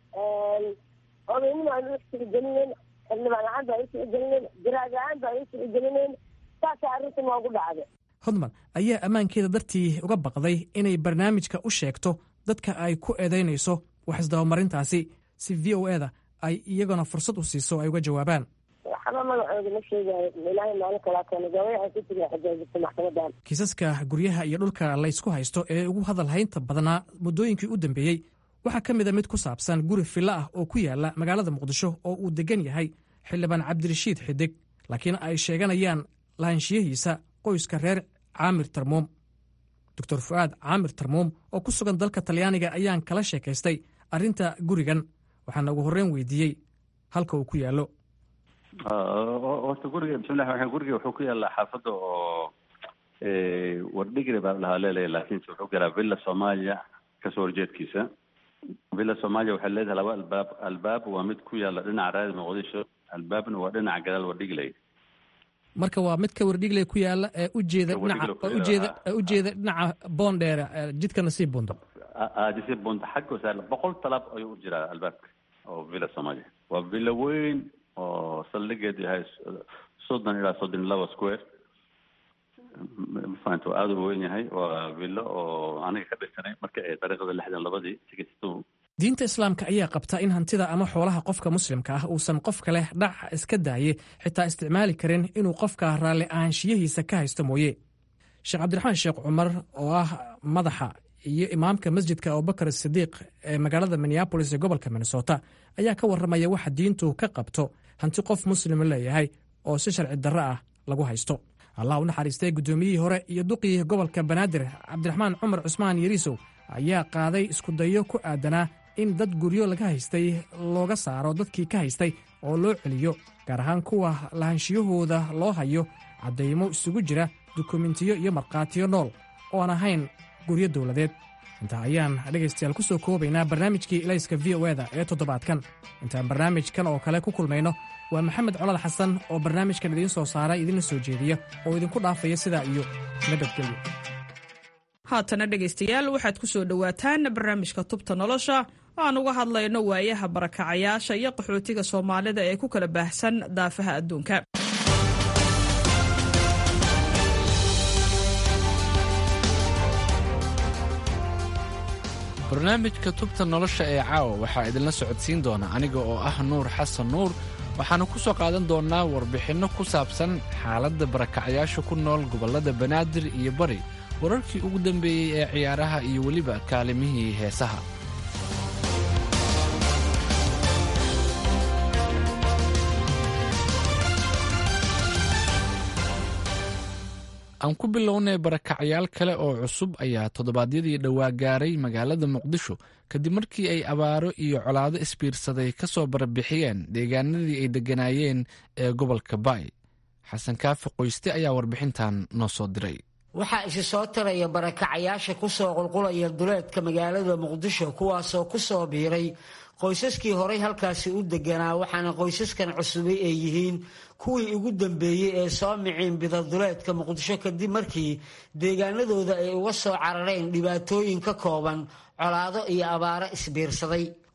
odaynima aan u tixgelinayn xildhibaan ahaan baan u tixgelinayn jaraad ahaan baan u tixgelinayn saasa arrinta noogu dhacday hodman ayaa ammaankeeda dartii uga baqday inay barnaamijka u sheegto dadka ay ku eedaynayso wax isdabamarintaasi si v o e da ay iyaguna fursad u siiso ay uga jawaabaan waxba magacooda ma sheegayo ilaahay maalin kalaa keena gabayaxan ku jira xajaajista maxkamadan kiisaska guryaha iyo dhulka laysku haysto ee ugu hadal haynta badnaa muddooyinkii u dambeeyey waxaa ka mid a mid ku saabsan guri fillo ah oo ku yaala magaalada muqdisho oo uu degan yahay xildhibaan cabdirashiid xidig laakiin ay sheeganayaan lahaanshiyahiisa qoyska reer caamir tarmuum doctor fu'aad caamir tarmuum oo ku sugan dalka talyaaniga ayaan kala sheekaystay arrinta gurigan waxaana ugu horreyn weydiiyey halka uu ku yaallo horta guriga bismillahi raxmaan guriga wuxuu ku yaallaa xaafadda oo wardhigri baa la dhahaa leeleya laakiinse wuxuu galaa villa soomaaliya kasoo horjeedkiisa villa soomaaliya waxay leedahay laba albaab albaab waa mid ku yaalla dhinaca raadi muqdisho albaabna waa dhinaca gadaal wardhigley marka waa midka wardhigley ku yaalla ee ujeeda dhinaca ujeeda ujeeda dhinaca boondheere jidka nasiib bundo nasiib bundo xagga wasaar boqol talaab ayuu u jiraa albaabka oo villa soomaaliya waa villa weyn oo saldhigeedu yahay soddon ilaa soddon iyo laba square mafahanta waa aada u weyn yahay waa villo oo aniga ka dhisanay marka ay dariiqada lixdan labadii tikistu diinta islaamka ayaa qabta in hantida ama xoolaha qofka muslimka ah uusan qof kale dhac iska daaye xitaa isticmaali karin inuu qofka raalli ahaanshiyahiisa ka haysto mooye sheekh cabdiraxmaan sheekh cumar oo ah madaxa iyo imaamka masjidka abubakar sidiiq ee magaalada minneabolis ee gobolka minnesota ayaa ka warramaya waxa diintu ka qabto hanti qof muslima leeyahay oo si sharci darro ah lagu haysto allah u naxariistay guddoomiyihii hore iyo duqii gobolka banaadir cabdiraxmaan cumar cusmaan yariisow ayaa qaaday iskudayo ku aadanaa in dad guryo laga haystay looga saaro dadkii ka haystay oo loo celiyo gaar ahaan kuwa lahanshiyahooda loo hayo caddaymo isugu jira dukumentiyo iyo markhaatiyo nool oo aan ahayn guryo dowladeed intaa ayaan dhegaystayaal ku soo koobaynaa barnaamijkii ilayska v o eda ee toddobaadkan intaan barnaamijkan oo kale ku kulmayno waa maxamed colal xasan oo barnaamijkan idiin soo saaray idinla soo jeediya oo idinku dhaafaya sidaa iyo nabadgelyo haatana dhegaystayaal waxaad ku soo dhowaataan barnaamijka tubta nolosha aan uga hadlayno waayaha barakacayaasha iyo qaxootiga soomaalida ee ku kala baahsan daafaha adduunka barnaamijka tubta nolosha ee caawa waxaa idinla socodsiin doona aniga oo ah nuur xasan nuur waxaannu ku soo qaadan doonnaa warbixinno ku saabsan xaaladda barakacyaasha ku nool gobollada banaadir iyo bari wararkii ugu dambeeyey ee ciyaaraha iyo weliba kaalimihii heesaha aan ku bilownay barakacyaal kale oo cusub ayaa toddobaadyadii dhowaa gaaray magaalada muqdisho kadib markii ay abaaro iyo colaado isbiirsaday ka soo barbixiyeen deegaanadii ay degganaayeen ee gobolka baay xasan kaafi qoyste ayaa warbixintan noo soo diray waxaa isi soo taraya barakacayaasha ku soo qulqulaya duleedka magaalada muqdisho kuwaasoo ku soo biiray qoysaskii horay halkaasi u deganaa waxaana qoysaskan cusubay ay yihiin kuwii ugu dambeeyey ee soo miciin bida duleedka muqdisho kadib markii deegaanadooda ay uga soo carareen dhibaatooyin ka kooban colaado iyo abaaro isbiirsaday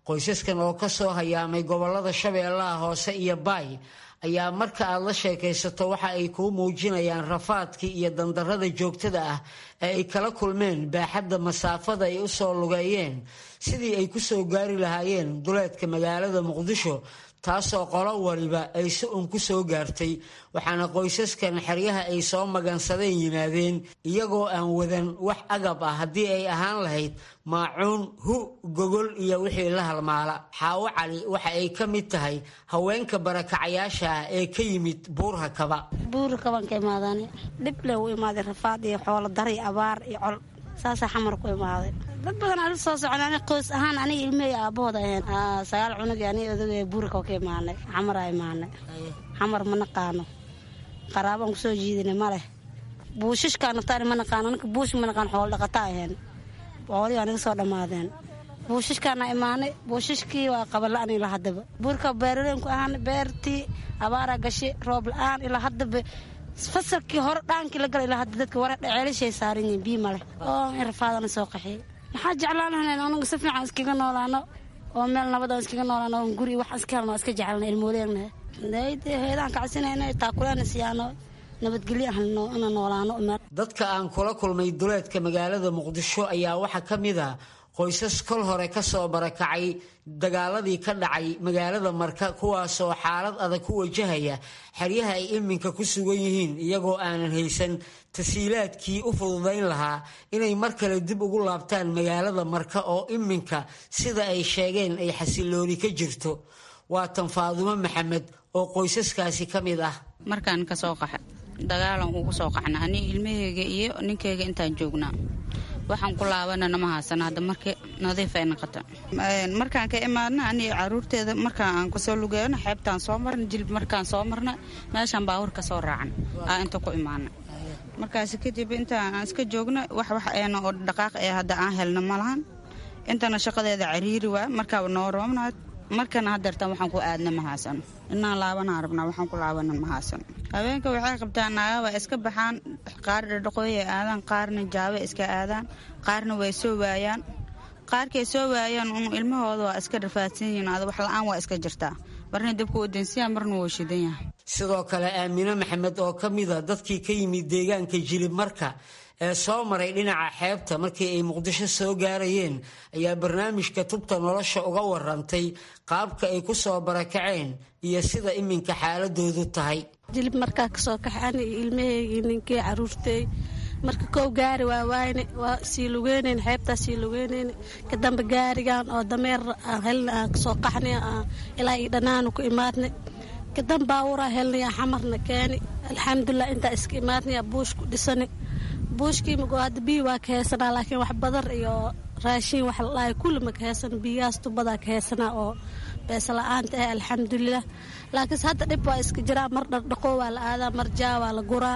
qoysaskan oo ka soo hayaamay gobollada shabeellaha hoose iyo baay ayaa marka aad la sheekaysato waxa ay kuu muujinayaan rafaadkii iyo dandarrada joogtada ah ee ay kala kulmeen baaxadda masaafada ay u soo lugeeyeen sidii ay ku soo gaari lahaayeen duleedka magaalada muqdisho taasoo qolo waliba ay si un ku soo gaartay waxaana qoysaskan xeryaha ay soo magansadeen yimaadeen iyagoo aan wadan wax agab ah haddii ay ahaan lahayd maacuun hu gogol iyo wixii la halmaala xaawo cali waxa ay ka mid tahay haweenka barakacayaasha ah ee ka yimid buurha kaba buurha kaban ka imaadaan dhib le u imaaday rafaad iyo xoolo dari abaar iyo col saasaa xamar ku imaaday dad badan ala soo socon ani qoys ahaan aniga ilmahey aabahooda ahayn sagaal cunug ani odaga buurka ka imaanay xamaraa imaanay xamar ma naqaano qaraabaan kusoo jiidina ma leh buushishkaa naftaani ma naqaano ninka buush ma naqaan xoolo dhaqata ahayn xoolihii aniga soo dhammaadeen buushishkaana imaanay buushishkii waa qabala-an ilaa haddaba buurka beeraleenku ahaan beertii abaaraa gashay roob la-aan ilaa haddaba fasalkii hore dhaankii la gala ilaa hadda dadka wara ceelishay saaran yihiin bii maleh oo in rafaadana soo qaxiyay maxaa jeclaan lahayn anagu si fiican iskaga noolaano oo meel nabad iskaga noolaano oo guri wax iska helno iska jecelna ilmooleegna heedaan kacsinayna taakuleena siyaano nabadgelyo ahno ina noolaano dadka aan kula kulmay duleedka magaalada muqdisho ayaa waxaa ka mid ah qoysas kol hore ka soo barakacay dagaaladii ka dhacay magaalada marka kuwaasoo xaalad adag ku wajahaya xeryaha ay iminka ku sugan yihiin iyagoo aanan haysan tasiilaadkii u fududayn lahaa inay mar kale dib ugu laabtaan magaalada marka oo iminka sida ay sheegeen ay xasilooni ka jirto waa tan faadumo maxamed oo qoysaskaasi ka mid ah markaan kasoo qaxa dagaalan ugu soo qaxna ani ilmaheyga iyo ninkeyga intaan joognaa waxaan ku laabanana ma haasana hadda marka nadiif ay noqota markaan ka imaadna ani caruurteeda markaan aan kasoo lugeeno xeebtaan soo marna jilib markaan soo marna meeshaan baawur ka soo raacan aa inta ku imaana markaas kadib intaan aan iska joogna wax wax eena oo dhaqaaq ee hadda aan helna ma lahan intana shaqadeeda cariiri waa markaaba noo roobnaad markana hadeertaan waxaan ku aadna ma haasano inaan laabanaan rabnaa waxaan ku laabana ma haasano haweenka waxay qabtaan naagaba iska baxaan qaar dhadhaqooyay aadaan qaarna jaabe iska aadaan qaarna way soo waayaan qaarkay soo waayaan un ilmahooda waa iska rafaadsan yihiin ada wax la-aan waa iska jirtaa marna dabka wadansiya marna wuu shidan yahay sidoo kale aamine maxamed oo ka mida dadkii ka yimid deegaanka jilib marka ee soo maray dhinaca xeebta markii ay muqdisho soo gaarayeen ayaa barnaamijka tubta nolosha uga warantay qaabka ay ku soo barakaceen iyo sida iminka xaaladoodu tahay jilib markaa kasoo kaxan ilmaheygi ninkii caruurtey marka kow gaari waa waayne waa sii lugeynayn xeebtaa sii lugeynayn kadamba gaarigan oo dameer aan helna aan kasoo qaxnay ilaa io dhanaanu ku imaadnay kadan baawuraa helnaya xamarna keeni alxamdulilah intaa iska imaadnaya buush ku dhisani buushkii mago hadda biyi waa ka heesanaa laakiin wax badar iyo raashiin wax ladhahay kulli ma ka heesana biyahaas tubadaa ka heesanaa oo beesa la-aanta ah alxamdulilah laakiinse hadda dhib waa iska jiraa mar dhardhaqo waa la aadaa mar jaa waa la guraa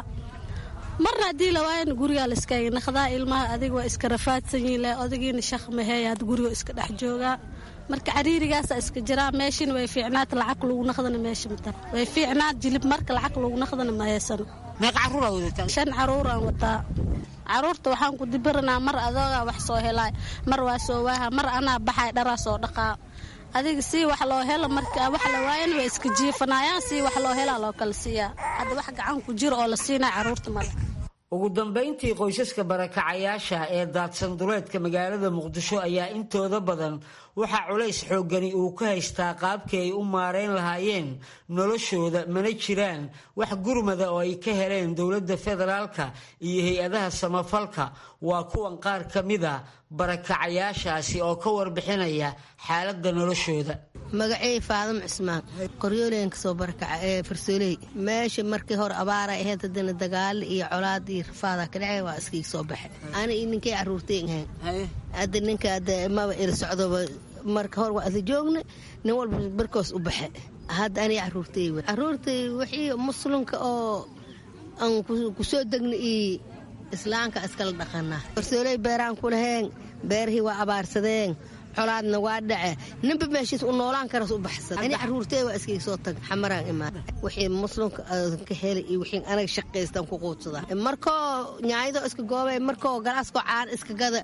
marna haddii la waayana gurigaa la iskaaga naqdaa ilmaha adiga waa iska rafaadsan yihin le odagiina shaq maheeya hadda guriga iska dhex joogaa marka cariirigaasa iska jiraa meeshina way fiicnaata lacag lagu naqdana meesha mata way fiicnaat jilib marka lacag lagu naqdana ma heesano shan caruuraan wataa caruurta waxaan ku dibiranaa mar adoogaa wax soo helaa mar waa soo waaha mar anaa baxay dharaa soo dhaqaa adiga sii wax loo helo marka wax la waayana way iska jiifanayaan sii wax loo helaa loo kala siiyaa hadda wax gacan ku jiro oo la siinaa caruurta male ugu dambayntii qoysaska barakacayaasha ee daadsan duleedka magaalada muqdisho ayaa intooda badan waxaa culays xooggani uu ka haystaa qaabkii ay u maareyn lahaayeen noloshooda mana jiraan wax gurmada oo ay ka heleen dowladda federaalka iyo hay-adaha samafalka waa kuwan qaar ka mida barakacayaashaasi oo ka warbixinaya xaaladda noloshooda magacey faadamo cismaan qoryooleyan kasoo barakaca ee farsooley meesha markii hore abaara ahayd haddana dagaalo iyo colaad iyo rafaada ka dhacay waa iskiga soo baxe ana iyo ninkay caruurtay ahayn hadda ninka maba ila socdoba marka hore waa ada joogna nin walba barkoos u baxe hadda aniga caruurtay w caruurtay wixii muslimka oo aan kusoo degna iyo islaamka iskala dhaqanaa farsooley beeraan ku laheen beerihii waa abaarsadeen colaadna waa dhace ninba meeshiis u noolaan karas u baxsada ani caruurtee waa iskayga soo tag xamaraan imaan wixii muslimka ka helay iyo wixii anaga shaqaystaan ku quudsadaa markoo nyaayadoo iska goobay markoo galaaskoo caan iska gada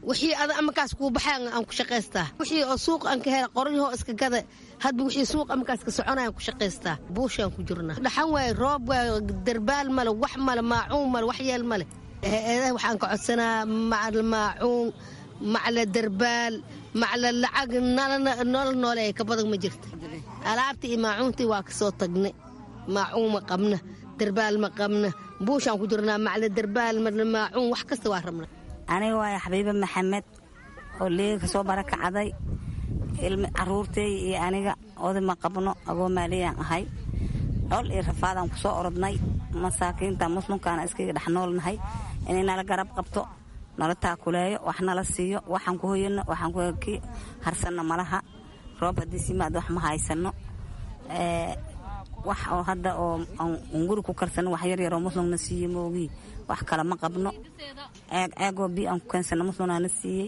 wixii ada amakaas kuu baxay aan ku shaqaystaa wixii oo suuq aan ka hela qoryahoo iska gada hadba wixii suuq amakaas ka soconaya aan ku shaqaystaa buushaan ku jirnaa dhaxan waaye roob waaye darbaal male wax male maacuun male wax yeel male eedaha waxaan ka codsanaa macal maacuun macla darbaal macla lacag nolol nooleeya ka badan ma jirta alaabtii iyo maacuuntii waa kasoo tagnay maacuun ma qabna darbaal ma qabna buushaan ku jirnaa macla darbaal macla maacuun wax kasta waa rabna aniga waaya xabiibe maxamed oo liiga ka soo barakacday caruurtey iyo aniga oday ma qabno agoo maaliyaan ahay col iyo rafaadaan ku soo orodnay masaakiinta muslimkaana iskaga dhex noolnahay inay nala garab qabto nala taakuleeyo wax nala siiyo waxaan ku hoyano waxaan ki harsanno malaha roob haddii simaad wax ma haysano wax oo hadda oo aan guri ku karsano wax yaryaroo muslimna siiye moogii wax kale ma qabno ceeg ceegoo bi aan ku keensano muslimnaana siiyey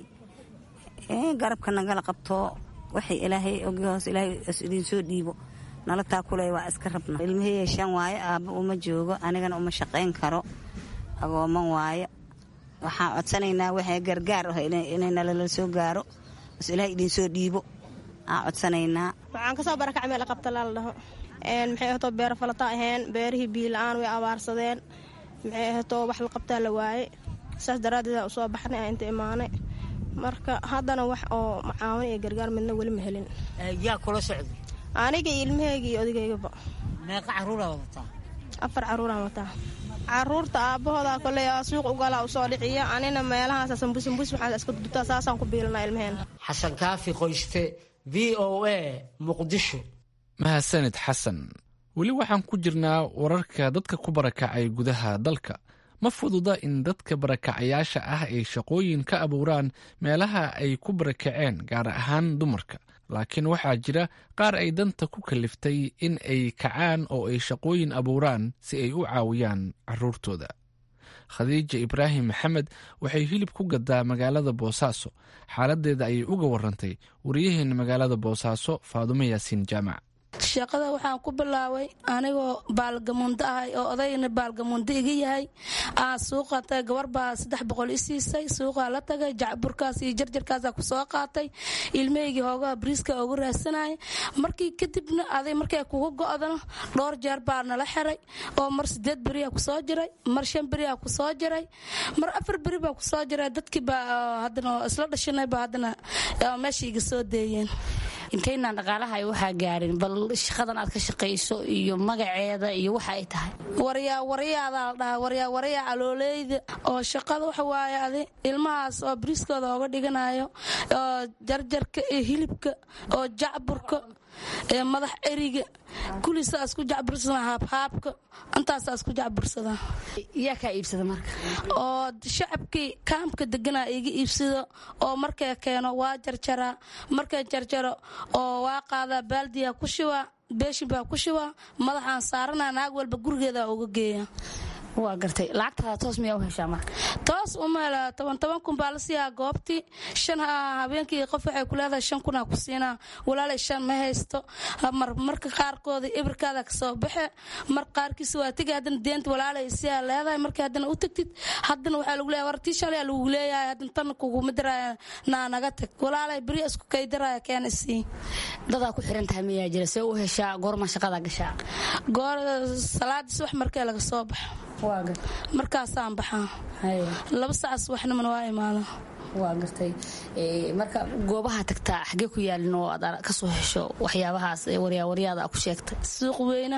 garabka nagala qabto waxay ilaahay ogi hoos ilaahay idinsoo dhiibo nala taakuleeyo waa iska rabna ilmaheyga shan waayo aabba uma joogo anigana uma shaqayn karo agooman waayo waxaan codsanaynaa waxay gargaar ah inay nalala soo gaaro bas ilaahay idinsoo dhiibo aan codsanaynaa waxaan kasoo barakacay meel qabta laala dhaho maxay ahatoo beero falata aheen beerihii biila-aan way abaarsadeen maxay ahatoo wax la qabtaa la waaye saas daraaddeed usoo baxnay aan inta imaanay marka haddana wax oo macaawin iyo gargaar midna weli ma helin yaa kula socda aniga iyo ilmaheyga iyo odageygaba meeqa caruuraa wadataa afar caruuraan wataa caruurta aabbahooda koley suuq ugalaa usoo dhiciya anina meelahaas sambusambus waxaan iska dudubtaa saasaan ku biilanaa ilmaheen xasan kaafi qoyste v o a muqdisho mahadsanid xasan weli waxaan ku jirnaa wararka dadka ku barakacay gudaha dalka ma fududa in dadka barakacayaasha ah ay shaqooyin ka abuuraan meelaha ay ku barakaceen gaar ahaan dumarka laakiin waxaa jira qaar ay danta ku kaliftay in ay kacaan oo ay shaqooyin abuuraan si ay u caawiyaan caruurtooda khadiija ibraahim maxamed waxay hilib ku gadaa magaalada boosaaso xaaladeeda ayay uga warantay wariyaheena magaalada boosaaso faadumo yaasiin jaamac shaqada waxaan ku bilaabay anigoo baalgamundo ahay oo odayna baalgamundo iga yahay aan suuqa tagay gabar baa saddex boqol i siisay suuqaa la tagay jacburkaas iyo jarjarkaasa ku soo qaatay ilmahaygii hoogaha bariiska ugu raadsanayay markii kadibna aday markay kugu go'dano dhowr jeer baa nala xiray oo mar sideed beriyaa kusoo jiray mar shan beriyaa kusoo jiray mar afar beri baa kusoo jiray dadkii baa haddana isla dhashanay baa haddana meesha iga soo deeyeen intaynaan dhaqaalaha waxaa gaarin bal shaqadan aad ka shaqayso iyo magaceeda iyo waxa ay tahay waryaa waryaadaa la dhahaa waryaa waryaa calooleyda oo shaqada waxa waaye adi ilmahaas oo bariiskooda ooga dhiganayo oo jarjarka iyo hilibka oo jacburka ee madax eriga kullisaa isku jacbursada haabhaabka intaasaa isku jacbursada yaa kaa iibsada marka oo shacabkii kaamka deganaa iga iibsado oo markay keeno waa jarjaraa markay jarjaro oo waa qaadaa baaldiyaa ku shibaa beeshin baa ku shibaa madaxaan saaranaa naag walba gurigeeda uga geeya waa gartay lacagtaada toos miyaa u heshaa marka toos uma hela toban toban kun baa la siiyaa goobtii shan habeenkii qof waxay ku leedahay shan kunaa ku siinaa walaalay shan ma haysto mar marka qaarkooda ibirkaada kasoo baxe mar qaarkiisa waa tegi haddana deenta walaalay siyaa leedahay markii haddana u tagtid haddana waxaa lagu leeyahay war tii shalay lagu leeyahay haddana tan kuguma diraya naa naga tag walaalay beri isku kaydiraya keena sii dadaa ku xiran tahay miyaa jira see u heshaa goorma shaqada gashaa goor salaadii subax markee laga soo baxo markaasaan baxaa laba sac subaxnimana waa imaada waa gartay marka goobaha tagtaa xagee ku yaalin oo aad kasoo hesho waxyaabahaas waryawaryaada a ku sheegtay suuq weyna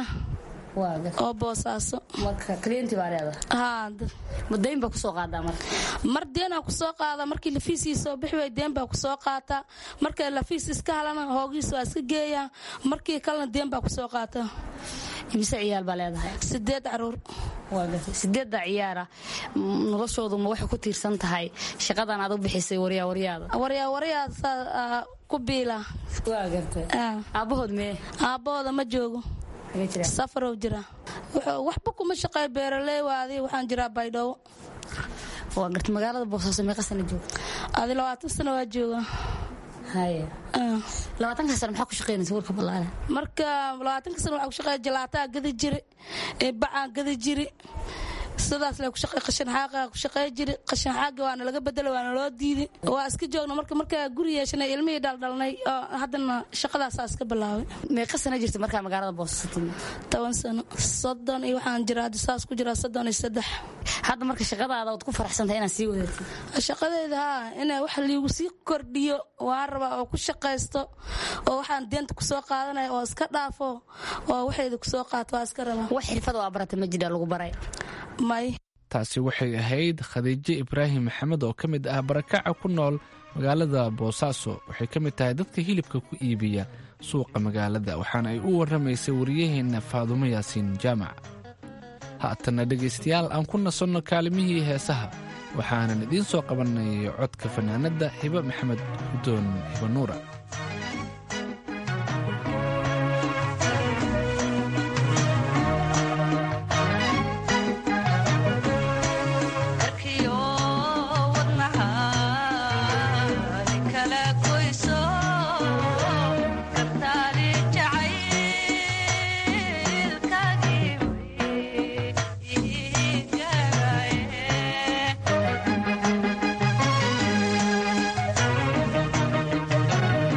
oo boosaaso marka klienti baa leedahay madayn baa kusoo qaadaa marka mar deenaa kusoo qaada markii lafiisii soo bixi way deen baa kusoo qaataa marka lafiis iska halana hoogiis waa iska geeyaa markii kalena deen baa kusoo qaata imise ciyaal baa leedahay sideed caruur sideedda ciyaara noloshoodu ma waxay ku tiirsan tahay shaqadan aad u bixisay waryawaryaada waryawaryaada ku biila aabbahood mee aabbahooda ma joogo safarow jira waxba kuma shaqeey beeraley waadi waxaan jiraa baydhabo waa garta magaalada boosaaso meeqa sana joogta adi labaatan sano waa jooga labaatanka sana maxaa ku shaqeynaysa warka ballaale marka labaatanka sana waxaa ku shaqeeya jalaataa gadi jiri bacaa gadi jiri sidaas le kushaqey qashin xaaqa ku shaqey jiri qashin xaaga waana laga bedela waana loo diiday waa iska joogna marka markaa guri yeeshanay ilmihii dhaldhalnay oo haddana shaqadaasaa iska bilaabay meeqa sana jirta markaa magaalada boosaaso timid toban sano soddon iyo waxaan jiraa hadda saas ku jiraa soddon iyo saddex hadda marka shaqadaada ood ku faraxsantahay inaad sii wadatid shaqadeyda haa inaa wax liigu sii kordhiyo waan rabaa oo ku shaqaysto oo waxaan deenta kusoo qaadanaya oo iska dhaafo oo waxayda kusoo qaato waa iska rabaa wax xirfad oo abarata ma jira lagu baray may taasi waxay ahayd khadiijo ibraahim maxamed oo ka mid ah barakaca ku nool magaalada boosaaso waxay ka mid tahay dadka hilibka ku iibiya suuqa magaalada waxaana ay u warramaysay wariyaheenna faadumo yaasiin jaamac haatanna dhegaystayaal aan ku nasanno kaalimihii heesaha waxaanan idiin soo qabannay codka fanaanadda hibo maxamed gudoon hibo nuura Thank you.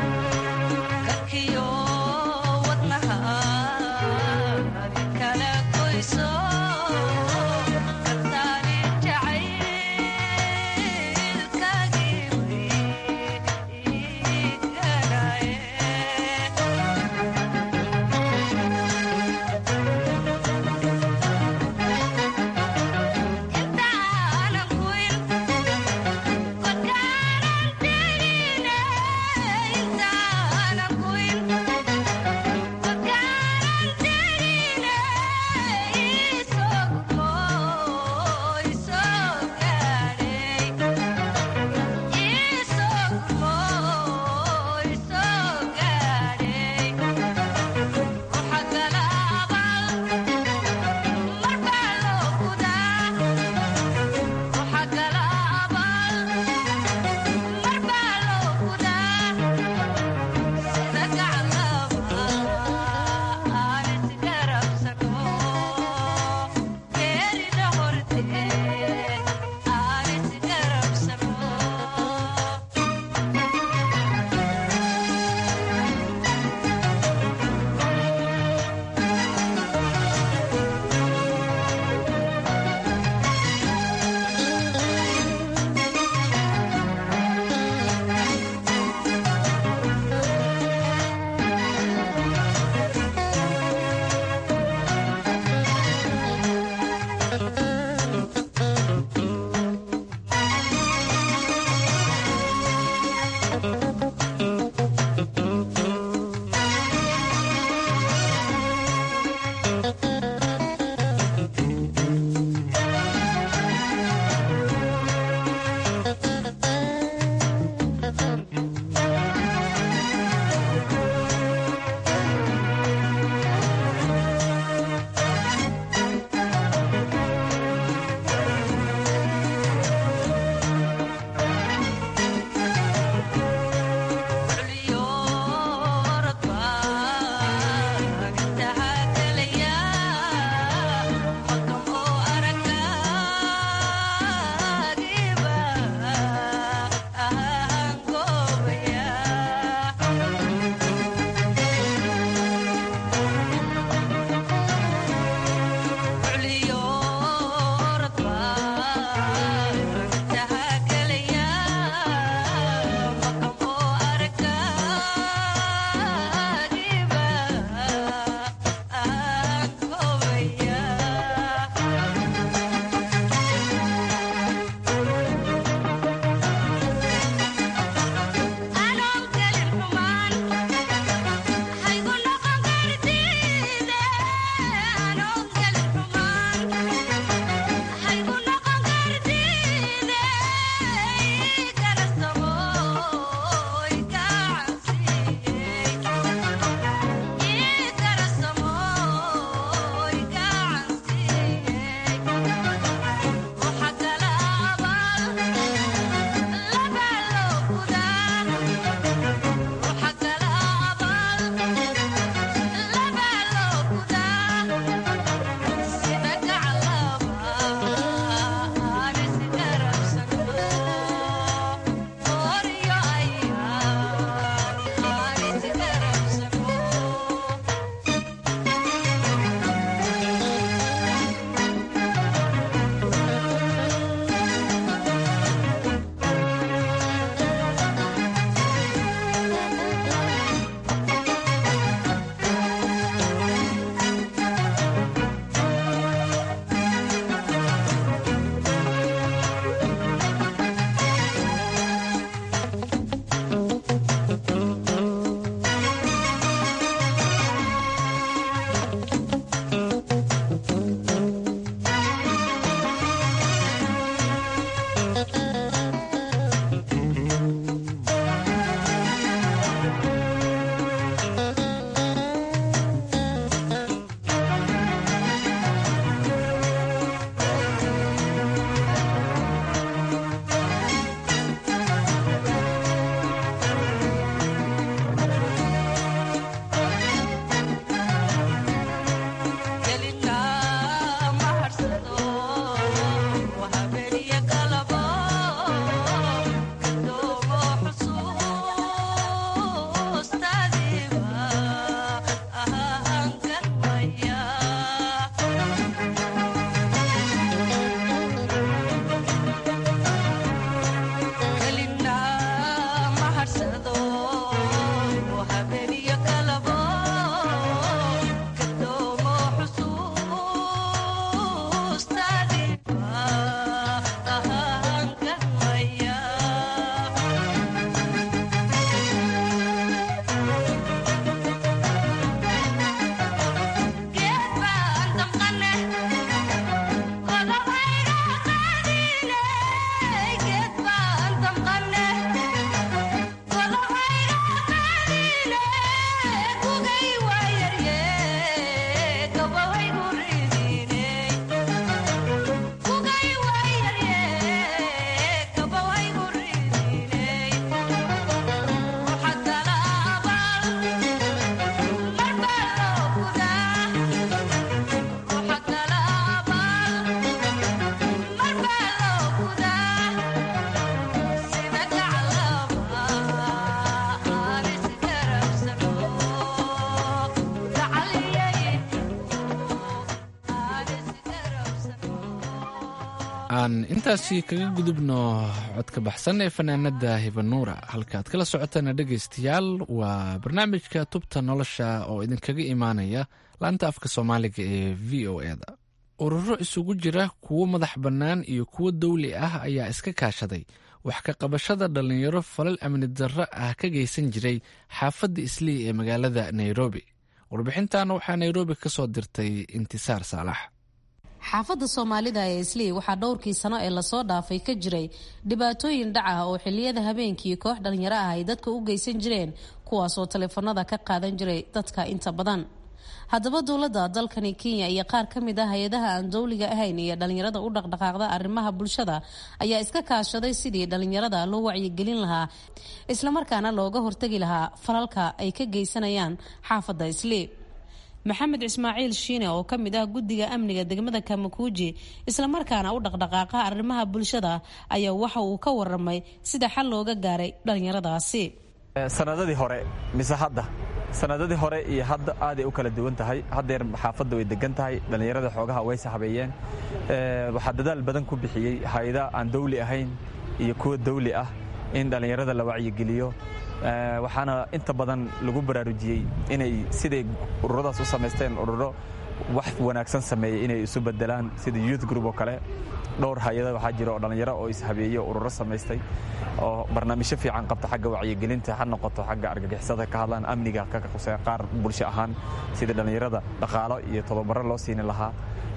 aan intaasi kaga gudubno codka baxsan ee fanaanada hibanuura halkaaad kala socotaana dhegaystayaal waa barnaamijka tubta nolosha oo idinkaga imaanaya laanta afka soomaaliga ee v o eda ururo isugu jira kuwo madax bannaan iyo kuwo dawli ah ayaa iska kaashaday wax ka qabashada dhallinyaro falal amni darro ah ka geysan jiray xaafadda islii ee magaalada nairobi warbixintan waxaa nairobi ka soo dirtay intisaar saalax xaafadda soomaalida ee islii waxaa dhowrkii sano ee lasoo dhaafay ka jiray dhibaatooyin dhac ah oo xiliyada habeenkii koox dhalinyaro ah ay dadka u geysan jireen kuwaasoo taleefanada ka qaadan jiray dadka inta badan haddaba dowladda dalkani kenya iyo qaar ka mid ah hay-adaha aan dowliga ahayn iyo dhalinyarada u dhaqdhaqaaqda arrimaha bulshada ayaa iska kaashaday sidii dhalinyarada loo wacyigelin lahaa islamarkaana looga hortegi lahaa falalka ay ka geysanayaan xaafadda islii maxamed ismaaciil shiine oo ka mid ah guddiga amniga degmada kamakuuji islamarkaana u dhaqdhaqaaqa arrimaha bulshada ayaa waxa uu ka waramay sida xal looga gaaray dhalinyaradaasi sanadadii hore mise hadda sanadadii hore iyo hadda aaday u kala duwan tahay haddeer xaafadda way degan tahay dhallinyarada xoogaha way saxbeeyeen waxaa dadaal badan ku bixiyey hay-ada aan dawli ahayn iyo kuwa dawli ah in dhallinyarada la wacyigeliyo waxaana inta badan lagu baraarujiyey inay siday ururadaas u samaysteen ururo wax wanaagsan sameeyey inay isu bedelaan sida youth group oo kale dhowr hay-ada waxaa jira oo dhallinyaro oo ishabeeyey oo ururo samaystay oo barnaamijyo fiican qabta xagga wacyigelinta ha noqoto xagga argagixisada ka hadlaan amniga ka qusee qaar bulsho ahaan sida dhallinyarada dhaqaalo iyo tobabaro loo siini lahaa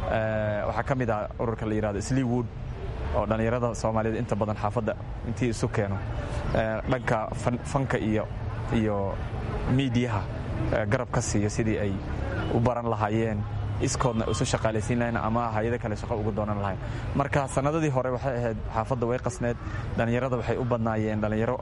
waxaa ka mid ah ururka la yidhahdo sleewood oo dhallinyarada soomaaliyeed inta badan xaafadda intii isu keeno dhanka fanka iyo iyo miidiyaha garab ka siiyo sidii ay u baran lahaayeen iskoodna isu shaqaalaysiin lahayn ama hay-ado kale shaqo uga doonan lahayn marka sanadadii hore waxay ahayd xaafadda way qasneed dhallinyarada waxay u badnaayeen dhallinyaro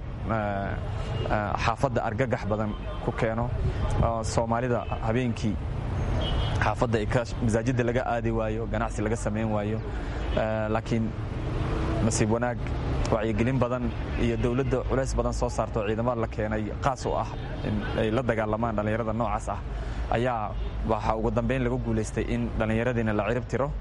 xaafadda argagax badan ku keeno soomaalida habeenkii xaafadda masaajidda laga aadi waayo ganacsi laga samayn waayo laakiin nasiib wanaag wacyigelin badan iyo dowladda culays badan soo saarto ciidamada la keenay qaas u ah in ay la dagaalamaan dhallinyarada noocaas ah ayaa waxaa ugu dambeyn lagu guulaystay in dhallinyaradiina la cirib tiro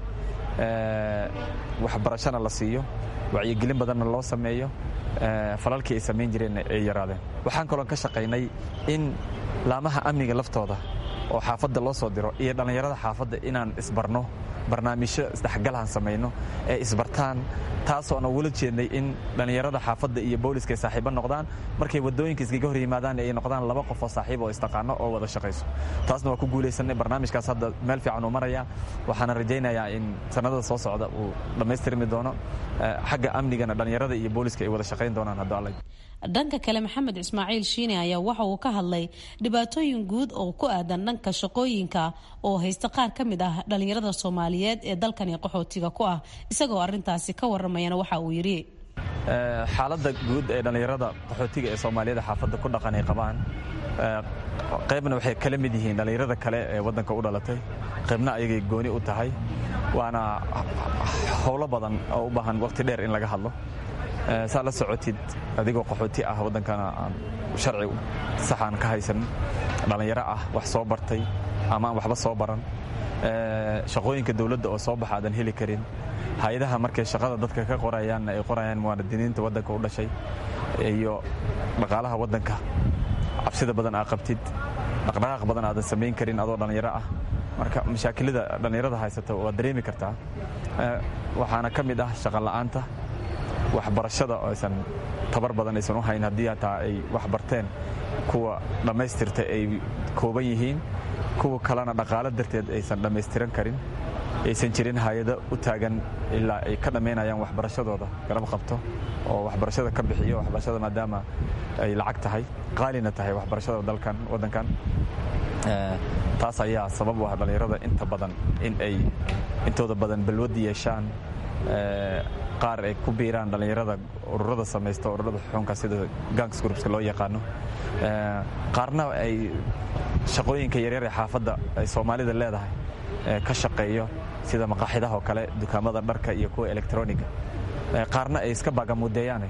waxbarashana la siiyo wacyigelin badanna loo sameeyo falalkii ay samayn jireenna ay yaraadeen waxaan kaloon ka shaqaynay in laamaha amniga laftooda oo xaafadda loo soo diro iyo dhallinyarada xaafadda inaan isbarno barnaamijyo isdhexgalaan samayno ee isbartaan taasoona ugula jeednay in dhallinyarada xaafadda iyo booliska ay saaxiibo noqdaan markay wadooyinka iskaga hor yimaadaan ay noqdaan laba qof oo saaxiib oo istaqaano oo wada shaqayso taasna waa ku guulaysanay barnaamijkaas hadda meel fiican uu maraya waxaana rajaynayaa in sanadada soo socda uu dhammaystirmi doono xagga amnigana dhallinyarada iyo booliska ay wada shaqayn doonaan hadda alla dhanka kale maxamed ismaaciil shiine ayaa waxa uu ka hadlay dhibaatooyin guud oo ku aadan dhanka shaqooyinka oo haysta qaar ka mid ah dhallinyarada soomaaliyeed ee dalkani qaxootiga ku ah isagoo arintaasi ka waramayana waxa uu yidhi xaaladda guud ee dhallinyarada qaxootiga ee soomaaliyada xaafadda ku dhaqan ay qabaan qaybna waxay kala mid yihiin dhallinyarada kale ee waddanka u dhalatay qaybna ayagay gooni u tahay waana howlo badan oo u baahan waqti dheer in laga hadlo saa la socotid adigoo qaxooti ah waddankana aan sharci saxaan ka haysan dhallinyaro ah wax soo bartay ama aan waxba soo baran shaqooyinka dowladda oo soo baxa aadan heli karin hay-adaha markay shaqada dadka ka qorayaanna ay qorayaan muwaadiniinta waddanka u dhashay iyo dhaqaalaha waddanka cabsida badan aa qabtid dhaqdhaqaaq badan aadan samayn karin adoo dhallinyaro ah marka mashaakilada dhallinyarada haysata waad dareemi kartaa waxaana ka mid ah shaqola'aanta waxbarashada oo aysan tabar badan aysan u hayn haddii hataa ay wax barteen kuwa dhammaystirta ay kooban yihiin kuwa kalena dhaqaalo darteed aysan dhammaystiran karin aysan jirin hay-ado u taagan ilaa ay ka dhammaynayaan waxbarashadooda garab qabto oo waxbarashada ka bixiyo waxbarashada maadaama ay lacag tahay qaalina tahay waxbarashada dalkan waddankan taas ayaa sabab u ah dhallinyarada inta badan in ay intooda badan balwad yeeshaan qaar ay ku biiraan dhallinyarada ururada samaysta ururada xuxuunka sida gangs groupska loo yaqaano qaarna ay shaqooyinka yaryar ee xaafadda ay soomaalida leedahay ka shaqeeyo sida maqaaxidaha oo kale dukaamada dharka iyo kuwa elektroniga qaarna ay iska baagamuudeeyaan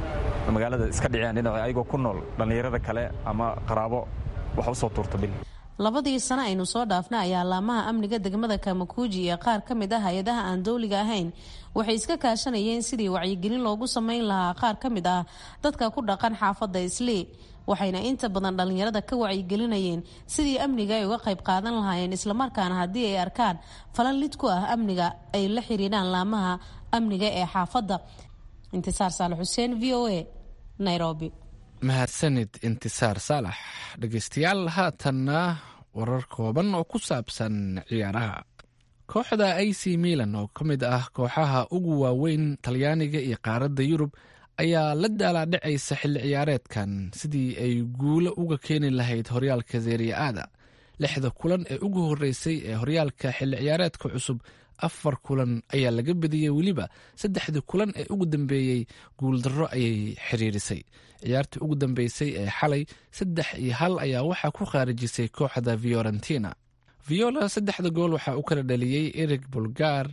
magaalada iska dhiciyaan dhinac ayagoo ku nool dhallinyarada kale ama qaraabo wax u soo tuurta bil labadii sano aynu soo dhaafna ayaa laamaha amniga degmada kamakuuji iyo qaar ka mid ah hay-adaha aan dowliga ahayn waxay iska kaashanayeen sidii wacyigelin loogu sameyn lahaa qaar ka mid ah dadka ku dhaqan xaafadda islii waxayna inta badan dhalinyarada ka wacyigelinayeen sidii amniga ay uga qayb qaadan lahaayeen islamarkaana haddii ay arkaan falan lid ku ah amniga ay la xiriiraan laamaha amniga ee xaafadda intisaar saalax xuseen v o a nairobi mahadsanid intisaar saalax dhegeystayaal haatanna warar kooban oo ku saabsan ciyaaraha kooxda a c milan oo ka mid ah kooxaha ugu waaweyn talyaaniga iyo qaaradda yurub ayaa la daalaadhacaysa xilli ciyaareedkan sidii ay guulo uga keeni lahayd horyaalka seriya-aada lixda kulan ee ugu horreysay ee horyaalka xilli ciyaareedka cusub afar kulan ayaa laga badiyey weliba saddexdii kulan ee ugu dambeeyey guuldarro ayay xiriirisay ciyaartii ugu dambeysay ee xalay saddex iyo hal ayaa waxaa ku khaarijisay kooxda fiorentina viola saddexda gool waxaa u kala dhaliyey erig bulgar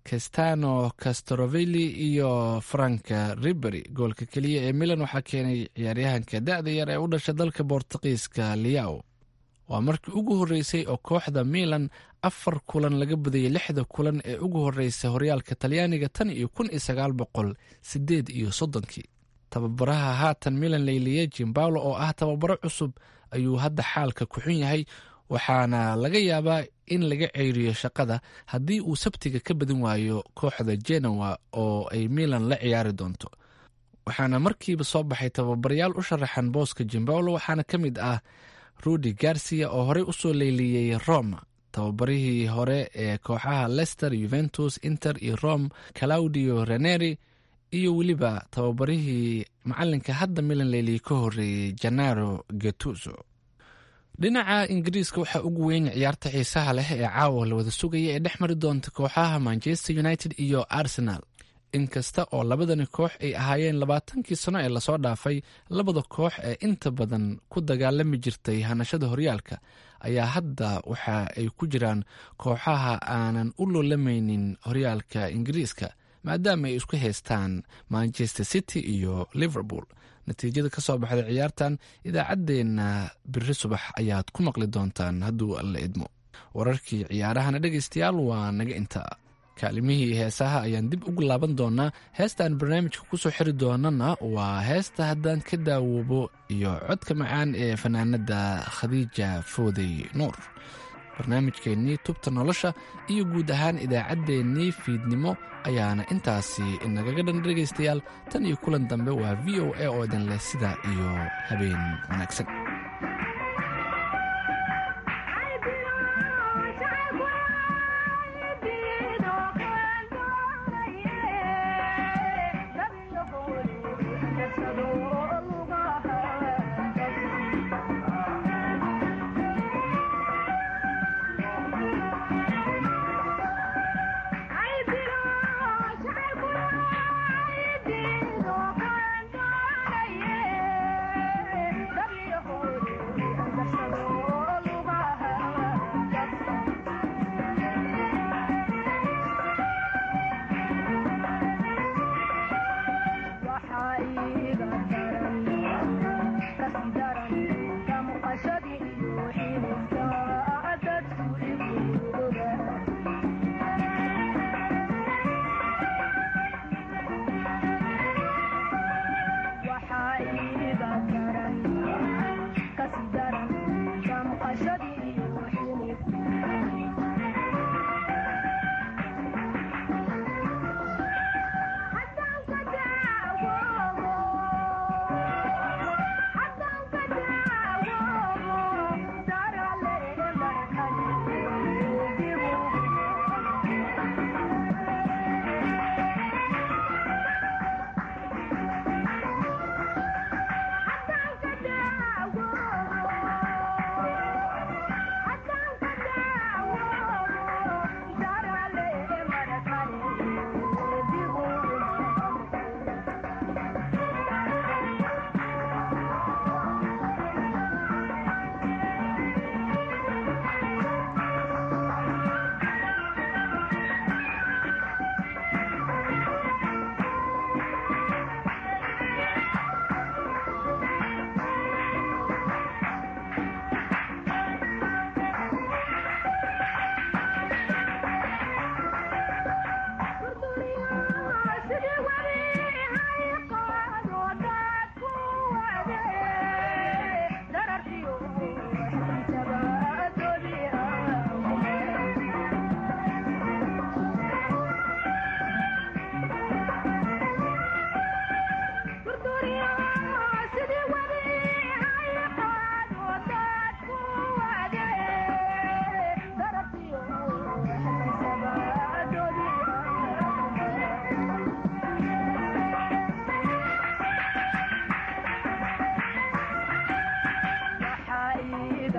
castano castorovelli iyo franka ribery goolka keliya ee milan waxaa keenay ciyaaryahanka da-da yar ee u dhasha dalka bortuqiiska liao waa markii ugu horreysay oo kooxda milan afar kulan laga badiyey lixda kulan ee ugu horreysay horyaalka talyaaniga tan iyo kun iyo sagaal boqol sideed iyo soddonkii tababaraha haatan milan leyliye jimbaulo oo ah tababaro cusub ayuu hadda xaalka ku xun yahay waxaana laga yaabaa in laga ceyriyo shaqada haddii uu sabtiga ka badin waayo kooxda genowa oo ay milan la ciyaari doonto waxaana markiiba soo baxay tababarayaal u sharaxan booska jimbaulo waxaana ka mid ah rudi garcia oo horey usoo leyliyey roma tababarihii hore ee kooxaha lester yuventus inter iyo rome claudio reneri iyo weliba tababarihii macalinka hadda milan leyliyey ka horeeyey janaro getuso dhinaca ingiriiska waxaa ugu weyn ciyaarta xiisaha leh ee caawa la wada sugaya ee dhex mari doonta kooxaha manchester united iyo arsenal inkasta oo labadani koox ay ahaayeen labaatankii sano ee lasoo dhaafay labada koox ee inta badan ku dagaalami jirtay hanashada horyaalka ayaa hadda waxa ay ku jiraan kooxaha aanan u loolamaynin horyaalka ingiriiska maadaama ay isku haystaan manchester city iyo liverpool natiijada ka soo baxda ciyaartan idaacaddeenna biri subax ayaad ku maqli doontaan hadduu alla idmo wararkii ciyaarahana dhegaystayaal waa naga intaa kaalimihii heesaha ayaan dib ugu laaban doonaa heestaan barnaamijka kusoo xiri doonana waa heesta haddaan ka daawoobo iyo codka macaan ee fanaanada khadiija foodey nuur barnaamijkeennii tubta nolosha iyo guud ahaan idaacaddeenii fiidnimo ayaana intaasi inagaga dhan dhegaystayaal tan iyo kulan dambe waa v o a oo idin leh sidaa iyo habeen wanaagsan Yeah.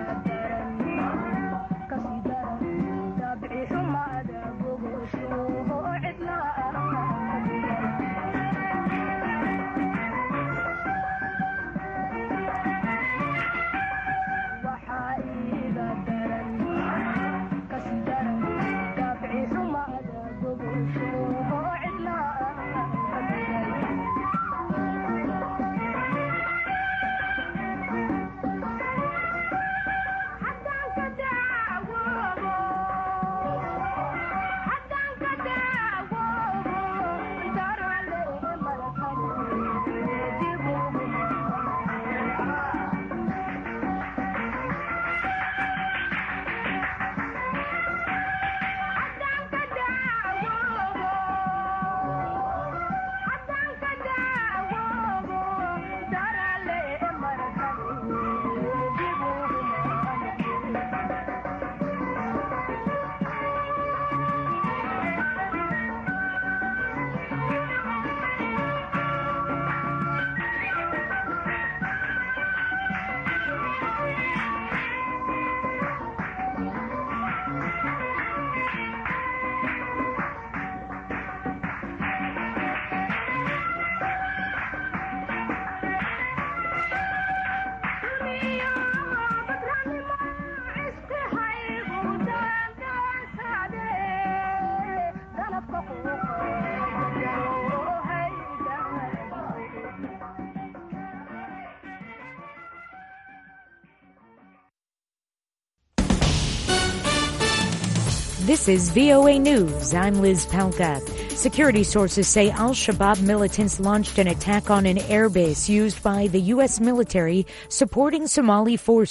This is VOA News. I'm Liz Palka. Security sources say Al Shabaab militants launched an attack on an airbase used by the U.S. military supporting Somali forces.